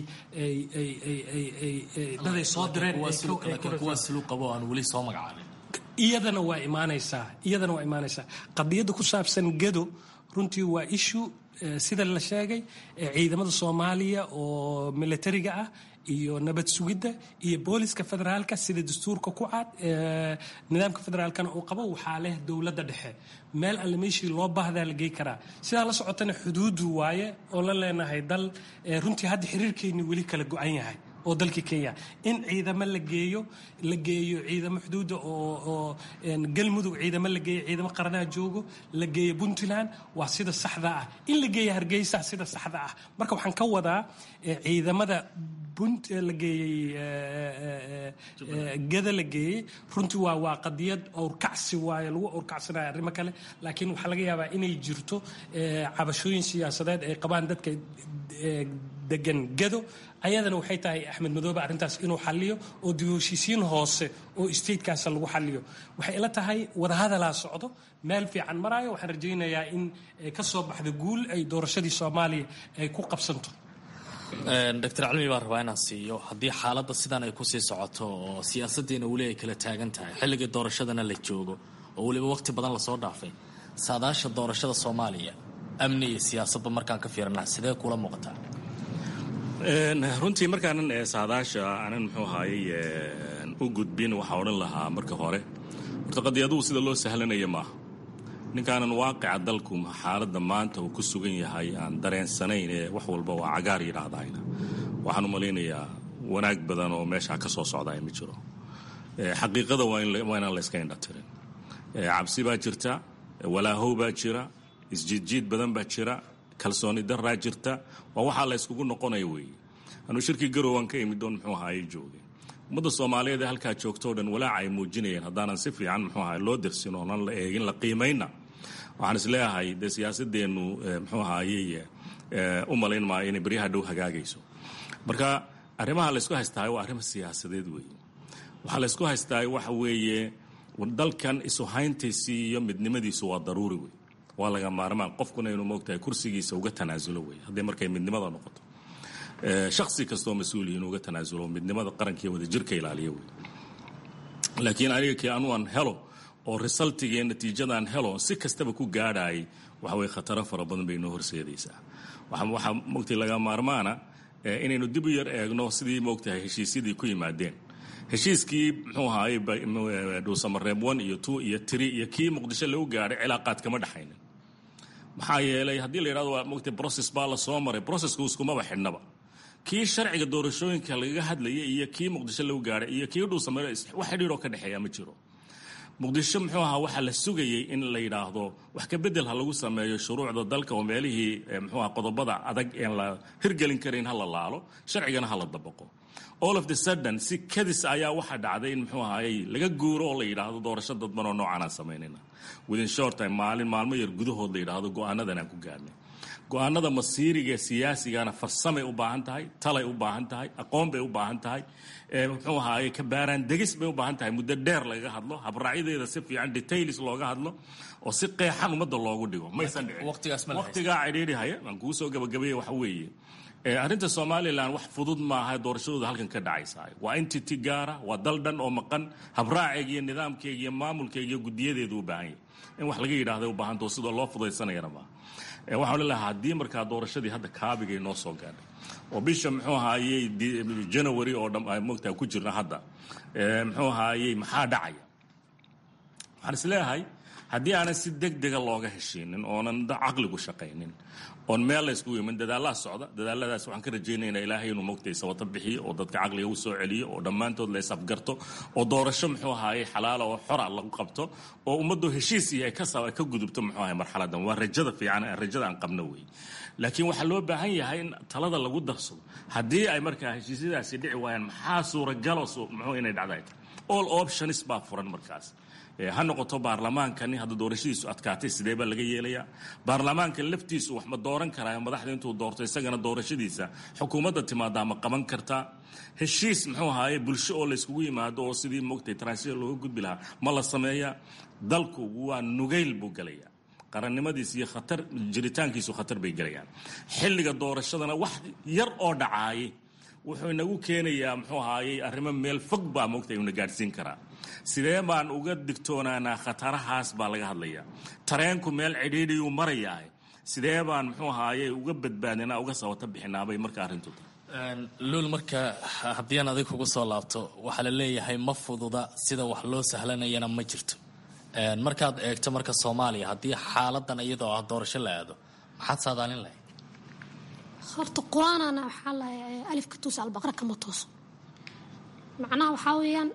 daday soo direen kuwaas lu qabo aan weli soo magacaabin iyadana waa imaanaysaa iyadana waa imaanaysaa qadiyadda ku saabsan gado runtii waa ishu sida la sheegay ciidamada soomaaliya oo militariga ah iyo nabad sugidda iyo booliska federaalka sida dastuurka ku cad nidaamka federaalkana uu qabo waxaa leh dowladda dhexe meel alle meeshii loo baahdaa la gey karaa sidaa la socotana xuduudu waaye oo la leenahay dal runtii hadda xiriirkeennii weli kala go-an yahay oo dalkii kenya in ciidamo la geeyo la geeyo ciidamo xuduudda oo galmudug ciidamo la geeyo ciidamo qaranaha joogo la geeyo puntland waa sida saxda ah in la geeyo hargeysa sida saxda ah marka waxaan ka wadaa ciidamada la geeyey gada la geeyey runtii waa waa qadiyad owrkacsi waaye lagu owrkacsanayo arrimo kale laakiin waxaa laga yaabaa inay jirto cabashooyin siyaasadeed ay qabaan dadka degan gado ayadana waxay tahay axmed madoobe arrintaas inuu xaliyo oo dib u heshiisiin hoose oo statekaas lagu xaliyo waxay ila tahay wadahadalaa socdo meel fiican maraayo waxaan rajaynayaa in ka soo baxda guul ay doorashadii soomaaliya ay ku qabsanto doctor calmi baan rabaa inaan siiyo haddii xaaladda sidan ay kusii socoto oo siyaasaddiina weli ay kala taagan tahay xilligii doorashadana la joogo oo weliba waqti badan lasoo dhaafay saadaasha doorashada soomaaliya amni iyo siyaasadba markaan ka fiirina sidee kula muuqataa runtii markaanan saadaasha aanan muxuu ahaayey u gudbin waxaa odhan lahaa marka hore horta qadiyaduhu sida loo sahlanaya maaha ninkaanan waaqica dalku xaaladda maanta uu ku sugan yahay aan dareensanayn ee wax walba waa cagaar yidhaahdayna waxaan u malaynayaa wanaag badan oo meeshaa ka soo socdaya ma jiro xaqiiqada waa inaan la yska indhatirin cabsi baa jirta walaahow baa jira isjiidjiid badan baa jira kalsooni daraa jirta waa waxaa la yskugu noqonaya weeye anuu shirkii garowaan ka imid doon muxuu ahaayey joogay ummadda soomaaliyeed ee halkaa joogtoo dhan walaaca ay muujinayeen haddaanan si fiican muxuu ahaay loo dirsin oonan la eegin la qiimayna waxaan isleeyahay dee siyaasadeennu muxuu ahaayey u malayn maayo inay beryaha dhow hagaagayso marka arrimaha laysku haystahay waa arrimo siyaasadeed weeye waxaa laysku haystahay waxa weeye dalkan isuhayntiisii iyo midnimadiisu waa daruuri wey waa laga maarmaan qofkuna inuu moogtahay kursigiisa uga tanaasulo wey hadday markay midnimada noqoto shaksi kastoo mas-uuliyi inuu uga tanaasulo midnimada qarankiiyo wadajirka ilaaliyo wey laakiin aniga kii anu aan helo oo resultigii natiijadaan helo si kastaba ku gaadhaayay waxa weye khataro fara badan bay inoo horseedaysaa waxaa moogtay laga maarmaana inaynu dib u yar eegno sidii moogtahay heshiisyadii ku yimaadeen heshiiskii muxuu ahaayey dhuusamareeb one iyo two iyo three iyo kii muqdisho lagu gaadhay cilaaqaad kama dhexaynin maxaa yeelay haddii la yidhahdo waa mogtay process baa la soo maray processku iskumaba xidhnaba kii sharciga doorashooyinka lagaga hadlayay iyo kii muqdisho lagu gaadhay iyo kii dhuusamare wax xidhiiroo ka dhexeeya ma jiro muqdisho muxuu ahaa waxaa la sugayey in la yidhaahdo wax ka bedel ha lagu sameeyo shuruucda dalka oo meelihii muxuu aha qodobada adag een la hirgelin karayn ha la laalo sharcigana ha la dabaqo all of the sudden si kadis ayaa waxaa dhacday in muxuu ahaayey laga guuro oo la yidhaahdo doorasho dadban oo noocanaan samaynayna within short time maalin maalmo yar gudahood la yidhaahdo go-aanadan aan ku gaarnay go-aanada masiiriga siyaasigana farsamay u baahan tahay talay u baahan tahay aqoon bay u baahan tahay muxuu ahaayey kabaaraan degis bay u baahan tahay muddo dheer lagaga hadlo habraacyadeeda si fiican details looga hadlo oo si qeexan ummadda loogu dhigo maysan dhicin waqtigaa cidhiidhihaya aan kuu soo gabagabeeye waxa weeye arrinta somalilan wax fudud maaha doorashadooda halkan ka dhacaysa waa entity gaara waa dal dhan oo maqan habraaceega iyo nidaamkeega iyo maamulkeega iyo gudiyadeedu u baahan yahy in wax laga yidhahda u baahanta sidoo loo fudaysanayana maaha waxaan lelahay haddii markaa doorashadii hadda kaabigay noo soo gaadhay oo bisha muxuu ahaayey january oo dhan mogtaa ku jirna hadda muxuu ahaayey maxaa dhacaya waxaan isleeyahay haddii aanan si deg dega looga heshiinin oonan caqligu shaqaynin oon meel la yskugu iman dadaalaa socda dadaaladaas waxaan ka rajaynaynaa ilaahay inuu mogtay sabato bixiyo oo dadka caqliga u soo celiyo oo dhammaantood la isafgarto oo doorasho muxuu ahaayey xalaala oo xora lagu qabto oo ummaddu heshiis iyo ay ka ka gudubto muxuu ahay marxaladan waa rajada fiican rajada aan qabno wey laakiin waxaa loo baahan yahay in talada lagu darsado haddii ay markaa heshiisyadaasi dhici waayaan maxaa suuragalo muxuu inay dhacday all options baa furan markaas ha noqoto baarlamaankani hadda doorashadiisu adkaatay sidee baa laga yeelayaa baarlamaanka laftiisu wax ma dooran karaa madaxda intuu doorto isagana doorashadiisa xukuumadda timaadaa ma qaban kartaa heshiis muxuu ahaaye bulsho oo layskugu yimaado oo sidii moogtay transition looga gudbi lahaa ma la sameeyaa dalku waa nugayl buu gelayaa qarannimadiis iyo khatar jiritaankiisu khatar bay gelayaan xilliga doorashadana wax yar oo dhacaayay wuxuu inagu keenayaa muxuu ahaayey arrimo meel fog baa moogtay una gaadhsiin karaa sidee baan uga digtoonaanaa khatarahaas baa laga hadlayaa tareenku meel cidhiidhiyuu marayaa sidee baan muxuu ahaaye uga badbaadinaa uga sabata bixinaabay marka arrintu tahay luul marka haddii aan adig kugu soo laabto waxaa la leeyahay ma fududa sida wax loo sahlanayana ma jirto markaad eegto marka soomaaliya haddii xaaladan iyadoo ah doorasho la aado maxaad saadaalin lahayd horta qur-aanana waxaa la alifka tuusa albaqra kama tooso macnaha waxaa weeyaan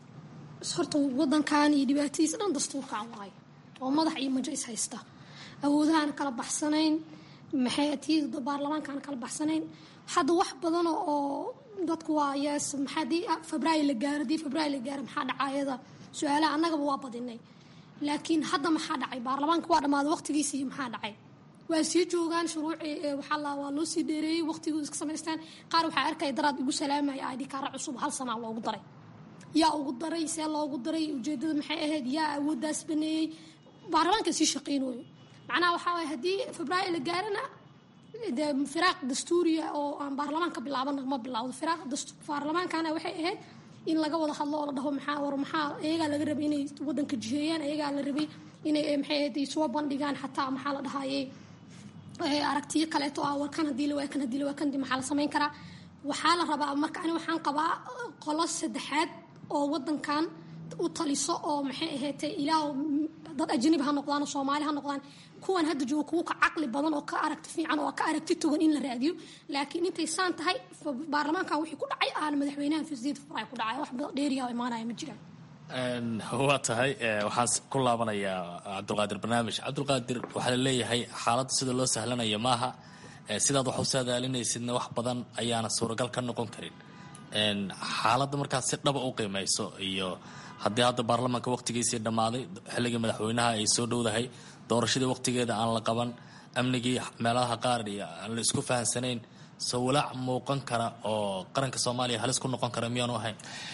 horta wadankan iyo dhibaatadiisa dhan dastuurkaan waayo oo madax iyo majo is haysta awoodahaan kala baxsanayn maxay atiyada baarlamaankaan kala baxsanayn hadda wax badan oo dadku waa yes maxaadii febraayo la gaaro hadii febraayo la gaaro maxaa dhacayada su-aalaha annagaba waa badinay laakiin hadda maxaa dhacay baarlamaanka waa dhammaaday waqtigiisii maxaa dhacay waa sii joogaan shuruuci waxaa la waa loo sii dheereeyey waqtigooda iska samaystaan qaar waxaa arkaya daraad igu salaamaya id kaara cusub hal sanaa loogu daray yaa ugu daray see loogu daray ujeedada maxay ahayd yaa awooddaas baneeyey baarlamaanka sii shaqeynayo macnaha waxaa waye haddii febraayo la gaarana de firaaq dastuuriya oo aan baarlamaanka bilaabana ma bilowdo firaaq baarlamaankana waxay ahayd in laga wada hadlo oo la dhaho maxaa war maxaa iyagaa laga rabay inay wadanka jiheeyaan iyagaa la rabay inay maxay ahayd soo bandhigaan xataa maxaa la dhahayey aragtiyo kaleeto ah war kan hadii la waay kan hadii la waay kan maxaa la samayn karaa waxaa la rabaa marka ani waxaan qabaa qolo saddexaad oo wadankan u taliso oo maxay ahaatay ilaah dad ajnabi ha noqdaan oo soomaali ha noqdaan kuwan hadda jooga kuwa ka caqli badan oo ka aragti fiican oo ka aragti togan in la raadiyo laakiin intay saan tahay baarlamaankan wixii ku dhacay aan madaxweynaha fasiid furay ku dhacay wax dheeriya oo imaanaya ma jiraan waa tahay waxaan ku laabanayaa cabdulqaadir barnaamij cabdulqaadir waxaa la leeyahay xaaladda sida loo sahlanaya maaha sidaad wax u saadaalinaysidna wax badan ayaana suuragal ka noqon karin xaaladda markaad si dhaba u qiimayso iyo haddii hadda baarlamaanka waqtigiisii dhammaaday xilligii madaxweynaha ay soo dhowdahay doorashadii waqtigeeda aan la qaban amnigii meelaha qaar iyo aan la isku fahansanayn soo walaac muuqan kara oo qaranka soomaaliya halis ku noqon kara miyaanu ahayn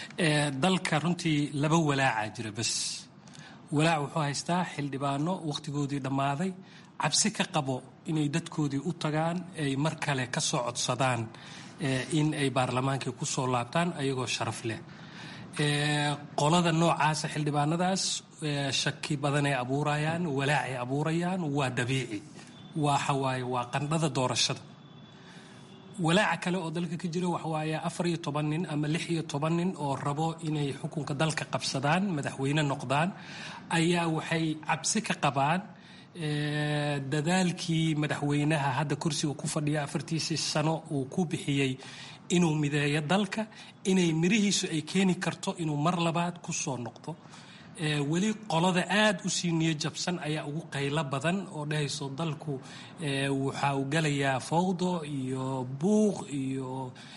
dalka runtii laba walaacaa jira bas walaac wuxuu haystaa xildhibaano waqtigoodii dhammaaday cabsi ka qabo inay dadkoodii u tagaan ay mar kale ka soo codsadaan in ay baarlamaankii ku soo laabtaan ayagoo sharaf leh qolada noocaasa xildhibaanadaas shaki badanay abuurayaan walaacay abuurayaan waa dabiici waxawaaye waa qandhada doorashada walaaca kale oo dalka ka jira waxawaaye afar iyo toban nin ama lix iyo toban nin oo rabo inay xukunka dalka qabsadaan madaxweyne noqdaan ayaa waxay cabsi ka qabaan dadaalkii madaxweynaha hadda kursiga ku fadhiya afartiisii sano uu ku bixiyey inuu mideeyo dalka inay mirihiisu ay keeni karto inuu mar labaad ku soo noqdo weli qolada aada u sii niyo jabsan ayaa ugu qaylo badan oo dhahayso dalku waxa uu galayaa fawdo iyo buuq iyo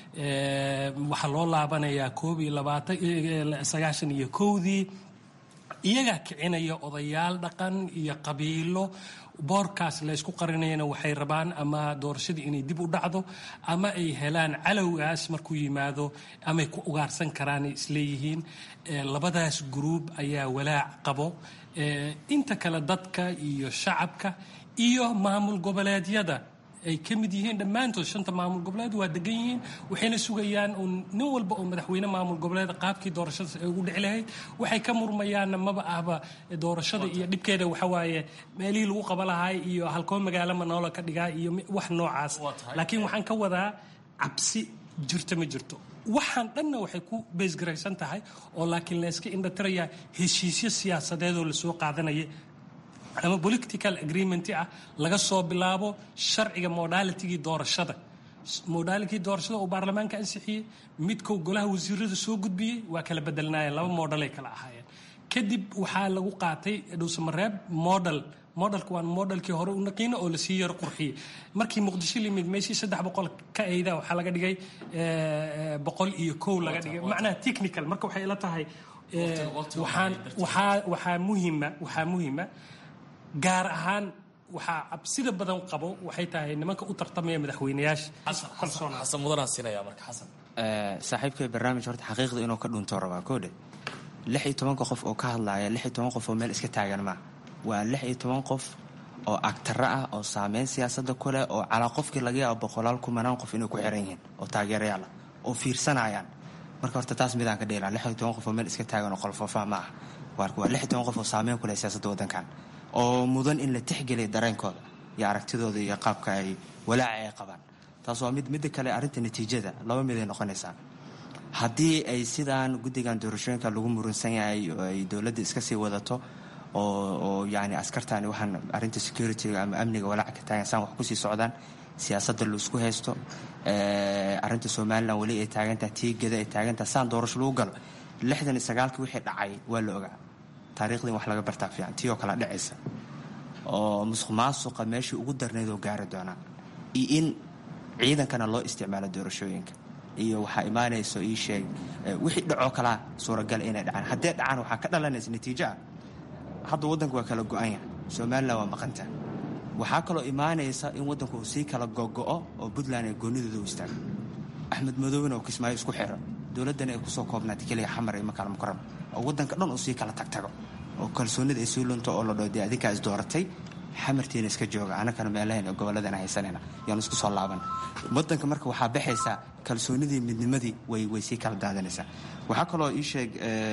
waxaa loo laabanayaa koob iyo labaatan sagaashan iyo kowdii iyagaa kicinaya odayaal dhaqan iyo qabiilo boorkaas laysku qarinayana waxay rabaan ama doorashadii inay dib u dhacdo ama ay helaan calowgaas markuu yimaado amay ku ugaarsan karaanay isleeyihiin labadaas gruub ayaa walaac qabo inta kale dadka iyo shacabka iyo maamul goboleedyada ay ka mid yihiin dhammaantood shanta maamul goboleed waa degan yihiin waxayna sugayaan uun nin walba oo madaxweyne maamul goboleed qaabkii doorashadaas ay ugu dhici lahayd waxay ka murmayaanna maba ahba doorashada iyo dhibkeeda waxawaaye meelihii lagu qaba lahaay iyo halkoo magaalo manoola ka dhigaa iyo wax noocaas laakiin waxaan ka wadaa cabsi jirto ma jirto waxaan dhanna waxay ku beesgaraysan tahay oo laakiin layska indhatirayaa heshiisyo siyaasadeedoo lasoo qaadanaya ama political agreement ah laga soo bilaabo sharciga modalitigii doorashada modalitigii doorashada oo baarlamaanka ansixiyey midkou golaha wasiirada soo gudbiyey waa kala bedelnaayeen laba modalay kala ahaayeen kadib waxaa lagu qaatay dhowsamareeb model modelka waa modelkii hore u naqiina oo lasii yaro qurxiyey markii muqdisho limid meeshii saddex boqol ka ayda waxaa laga dhigay boqol iyo kow laga dhigay macnaha technical marka waxay ila tahay waxaan waxaa waxaa muhima waxaa muhima gaar ahaan waxaa cabsida badan qabo waxay tahay nimanka u tartamaya madaxweyneyaasha xasan mudanaan siinaya marka xasan saaxiibkay barnaamij horta xaqiiqda inuu ka dhunto rabaa koodhe lix iyo tobanka qof oo ka hadlaaya lix iyo toban qof oo meel iska taagan maa waa lix iyo toban qof oo agtaro ah oo saameyn siyaasadda ku leh oo calaa qofkii laga yaabo boqolaal kumanaan qof inay ku xiran yihiin oo taageerayaal ah oo fiirsanayaan marka horta taas midaan ka dheelaa lix iyo toban qof oo meel iska taagan oo qolfoofaha ma ah waa lix iyo toban qof oo saameyn ku leh siyaasadda waddankan oo mudan in la tixgeliya dareenkooda iyo aragtidooda iyo qaabka ay walaaca ay qabaan taas waa mid midda kale arrinta natiijada laba mid ay noqonaysaa haddii ay sidaan guddigan doorashooyinka lagu murunsan yahay oo ay dowladda iska sii wadato oo yani askartani waxaan arrinta securityga ama amniga walaaca ka taagan saan wax kusii socdaan siyaasadda laisku haysto arrinta somalilan weli ay taagantaha tiigada ay taagantaha saan doorasho lagu galo lixdan iyo sagaalkii wixii dhacay waa la ogaa taariikhdii wax laga bartaa fiican tii oo kale dhacaysa oo musuq maasuqa meeshii ugu darneyd oo gaari doonaa iyo in ciidankana loo isticmaalo doorashooyinka iyo waxaa imaanayso ii sheeg wixii dhacoo kalaa suuragal inay dhacaan haddee dhacaan waxaa ka dhalanaysa natiijo ah hadda waddanka waa kala go-an yahay somalilan waa maqanta waxaa kaloo imaanaysa in waddanku uu sii kala gogo-o oo puntland ay goonidooda u istaago axmed madoobena oo kismaayo isku xiro dowladdana ay kusoo koobnaatay keliya xamar iyo makaal mukaram oo waddanka dhan uu sii kala tagtago oo kalsoonida ay sii lunto oo la dhoo dee adinkaa is dooratay xamartiina iska jooga anakana meelahayn gobolladana haysanayna yaanu isku soo laaban waddanka marka waxaa baxaysaa kalsoonidii midnimadii way way sii kala daadanaysaa waxaa kaloo ii sheeg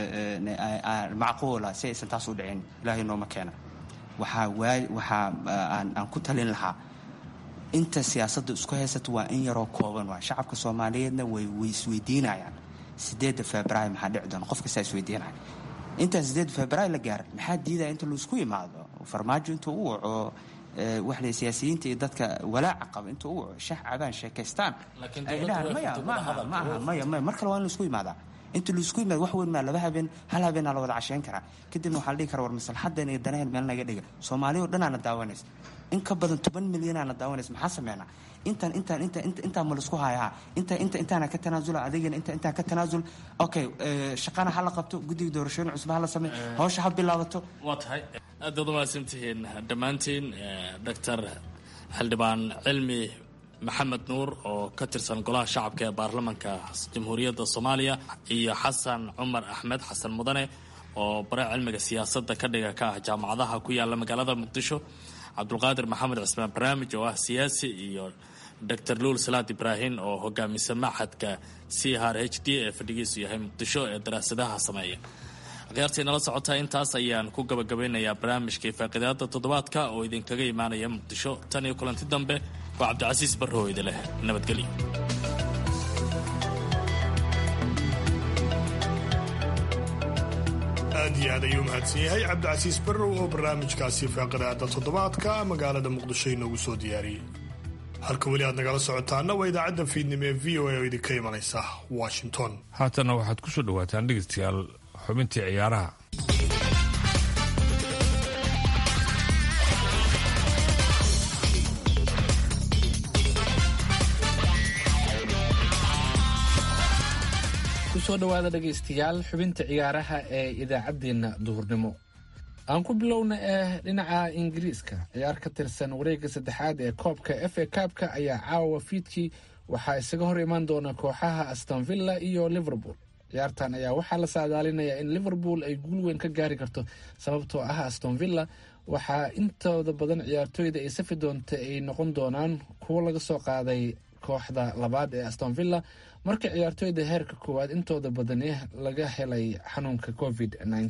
macquula si aysan taas u dhicin ilaahay nooma keena waxaa waa waxaa aan ku talin lahaa inta siyaasadda isku haysato waa in yaroo kooban waa shacabka soomaaliyeedna way way isweydiinayaan sideedda februaar maxaa dhici doona qof kastaa isweydiinaya intaan sideedda februaar la gaaran maxaa diidaya inta laisku yimaado farmaajo intuu u waco waxle siyaasiyiinta iyo dadka walaaca qaba intuu u waco shax cabaan sheekaystaan ay dhahaan maya maaha maaha maya maya mar kale waa in laisku yimaadaa inta laisku yimaado wax weyn maa laba habeen hal habeenaa la wada casheyn karaa kadibna waxaa la dhihi kara war maslaxadan iyo danaheen meel naga dhiga soomaaliya o dhanaana daawanaysa in ka badan toban milyanaana daawanaysa maxaa sameynaa intaan intaan inta intaan ma laisku hayaa inta inta intaana ka tanaasula adigana inta intaan ka tanaasul okay shaqana ha la qabto guddiga doorashooyin cusub ha la sameey hawsha ha bilaabato waa tahay aad baad umahadsantihiin dhammaantiin doctor xildhibaan cilmi maxamed nuur oo ka tirsan golaha shacabka ee baarlamanka jamhuuriyadda soomaaliya iyo xasan cumar axmed xasan mudane oo bare cilmiga siyaasadda ka dhiga ka ah jaamacadaha ku yaala magaalada muqdisho cabdulqaadir maxamed cismaan barnaamij oo ah siyaasi iyo doctor luul salaad ibraahim oo hogaamisa maxadka c r h d ee fadhigiisu yahay muqdisho ee daraasadaha sameeya akhyaartii nala socotaa intaas ayaan ku gabagabeynayaa barnaamijkii faaqidaada toddobaadka oo idinkaga imaanaya muqdisho tan iyo kulanti dambe waa cabdicasiis barrow idi leh nabadgelyo aad iyo aad ayuu mahadsan yahay cabdicasiis barrow oo barnaamijkaasi faaqidaada toddobaadka magaalada muqdisho inoogu soo diyaariyey halka weli aad nagala socotaana waa idaacadda fiidnimo ee v o a oo idinka imanaysa washington haatanna waxaad ku soo dhawaataan dhegeystayaal xubintii ciyaaraha kusoo dhowaada dhegaystayaal xubinta ciyaaraha ee idaacaddeenna duhurnimo aan ku bilowna eh dhinaca ingiriiska ciyaar ka tirsan wareegga saddexaad ee koobka f a kaabka ayaa caawa fiidkii waxaa isaga hor imaan doona kooxaha astonvilla iyo liverpool ciyaartan ayaa waxaa la saadaalinayaa in liverpool ay guul weyn ka gaari karto sababtoo ah astonvilla waxaa intooda badan ciyaartooyda ay safi doonta ay noqon doonaan kuwo laga soo qaaday kooxda labaad ee astonvilla marka ciyaartooyda heerka koowaad intooda badani laga helay xanuunka covid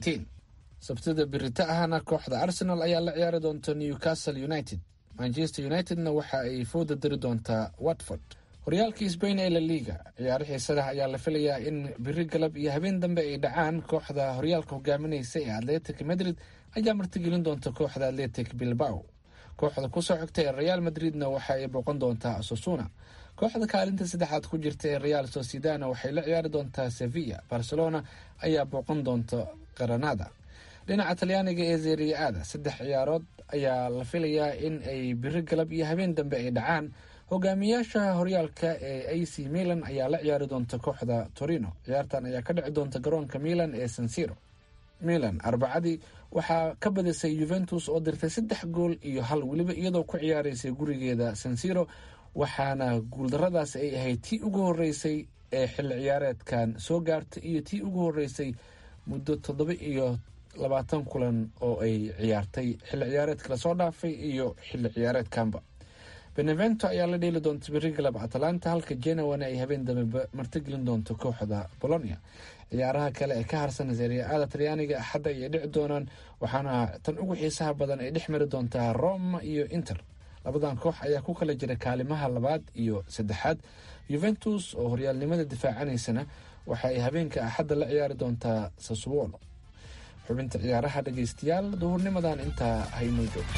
sabtida birita ahna kooxda arsenal ayaa la ciyaari doonta newcastle united manchester unitedna waxa ay fooda dari doontaa watford horyaalka sbain ee la liga ciyaaro xiisadaha ayaa la filayaa in biri galab iyo habeen dambe ay dhacaan kooxda horyaalka hogaaminaysa ee atletic madrid ayaa martigelin doonta kooxda atletic bilbao kooxda kusoo xigta ee real madridna waxa ay booqan doontaa sosuna kooxda kaalinta saddexaad ku jirta ee real sociedana waxay la ciyaari doontaa sevilla barcelona ayaa booqan doonta granada dhinaca talyaaniga ee zeriya-ada saddex ciyaarood ayaa la filayaa in ay biri galab iyo habeen dambe ay dhacaan hogaamiyaasha horyaalka ee a c milan ayaa la ciyaari doonta kooxda torino ciyaartan ayaa ka dhici doonta garoonka milan ee sansiro milan arbacadii waxaa ka badisay yuventus oo dirtay saddex gool iyo hal weliba iyadoo ku ciyaaraysay gurigeeda sansiro waxaana guuldaradaas ay ahayd tii ugu horeysay ee xilli ciyaareedkan soo gaarta iyo tii ugu horeysay muddo toddoba iyo labaatan kulan oo ay ciyaartay xilli ciyaareedka lasoo dhaafay iyo xilli ciyaareedkanba benevento ayaa la dheeli doonta beri galab atalanta halka genawana ay habeen dambe martigelin doonto kooxda bolonia ciyaaraha kale ee ka harsan seriya-ada talyaaniga axadda ayay dhici doonaan waxaana tan ugu xiisaha badan ay dhex mari doontaa roma iyo inter labadan koox ayaa ku kala jira kaalimaha labaad iyo saddexaad yuventus oo horyaalnimada difaacanaysana waxa ay habeenka axadda la ciyaari doontaa sassuolo xubinta ciyaaraha dhegaystayaal duhurnimadan intaa haynoo joogto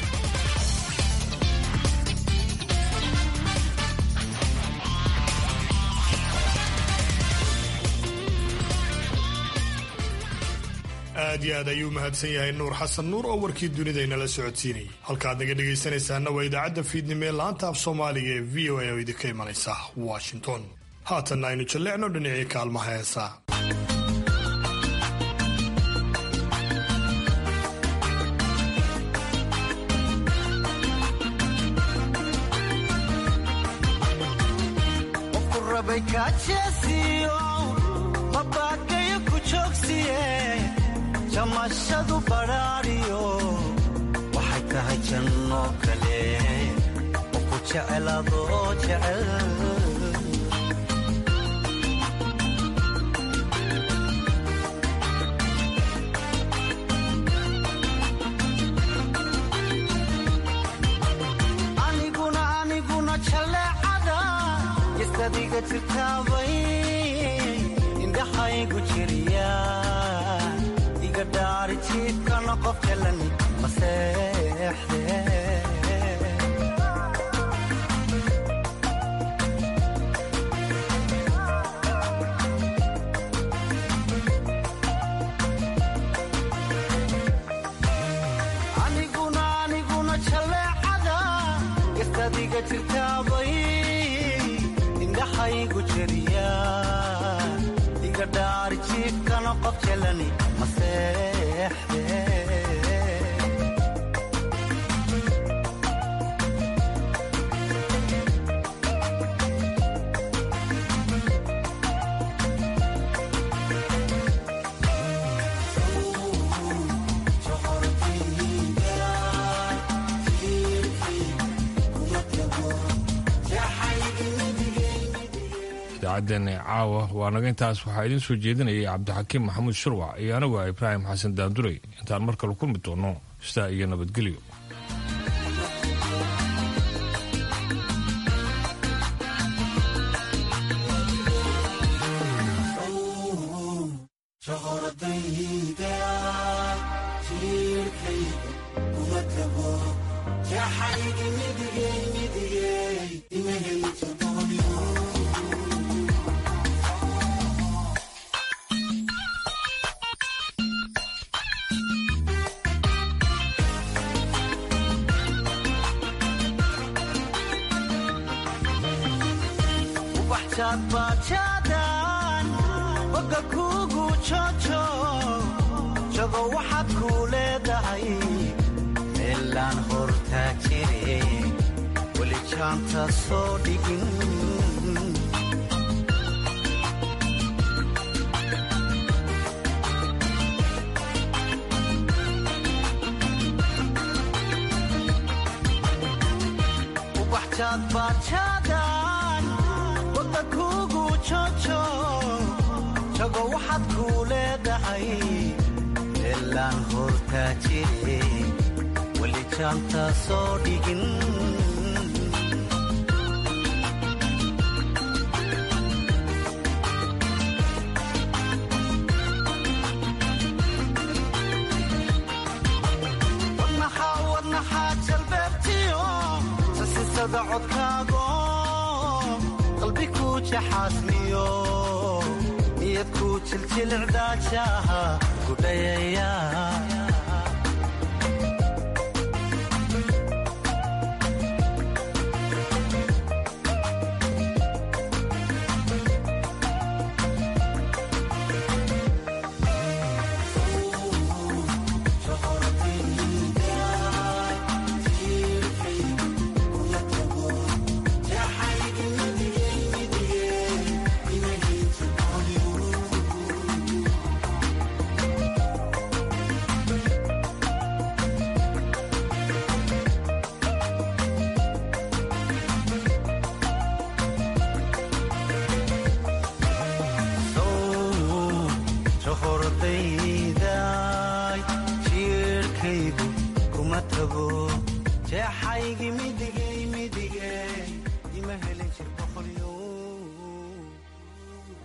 aad iyo aad ayuu mahadsan yahay nuur xasan nuur oo warkii dunida inala socodsiinayay halkaad naga dhegaysanaysaana waa idaacadda fiidnimo ee laanta af soomaaliga ee v o a oo idinka imanaysa washington haatanna aynu jalleecno dhinacii kaalmaha heesaa jamashadu badhaadhiyo waxay tahay janno kale oo ku jeceladoo jecel aniguna aniguna jalleecada istadiga jirtaabay indhaxaygu jiriya jiifkana qof jalan maseexde aniguna aniguna jaleecada gastadiga jirtaabay indhaxaygu jeriya iga dhaari jiifkana qof jalani idaacaddeena caawa waa naga intaas waxaa idiin soo jeedinayay cabdixakiim maxamuud shurwac iyo anigu ah ibraahim xasan daanduray intaan mar kale kulmi doono sidaa iyo nabadgelyo bajaadbaajaadaan boga kuugu jojo jago waxaad kuu leedahay meelaan hortaa jire weli jaanta soo dhigin jago waxaad kuu leedahay meelaan hortaa jire weli jaanta soo dhigin wadnaxaa jalbeebtiyo sasisada codkaago qalbi kuu jaxaasmiyo niyad kuu jiljilicdaajaha gudhayaya hordayday jiirkaygu kuma tago jeexaygi midigay qalbigee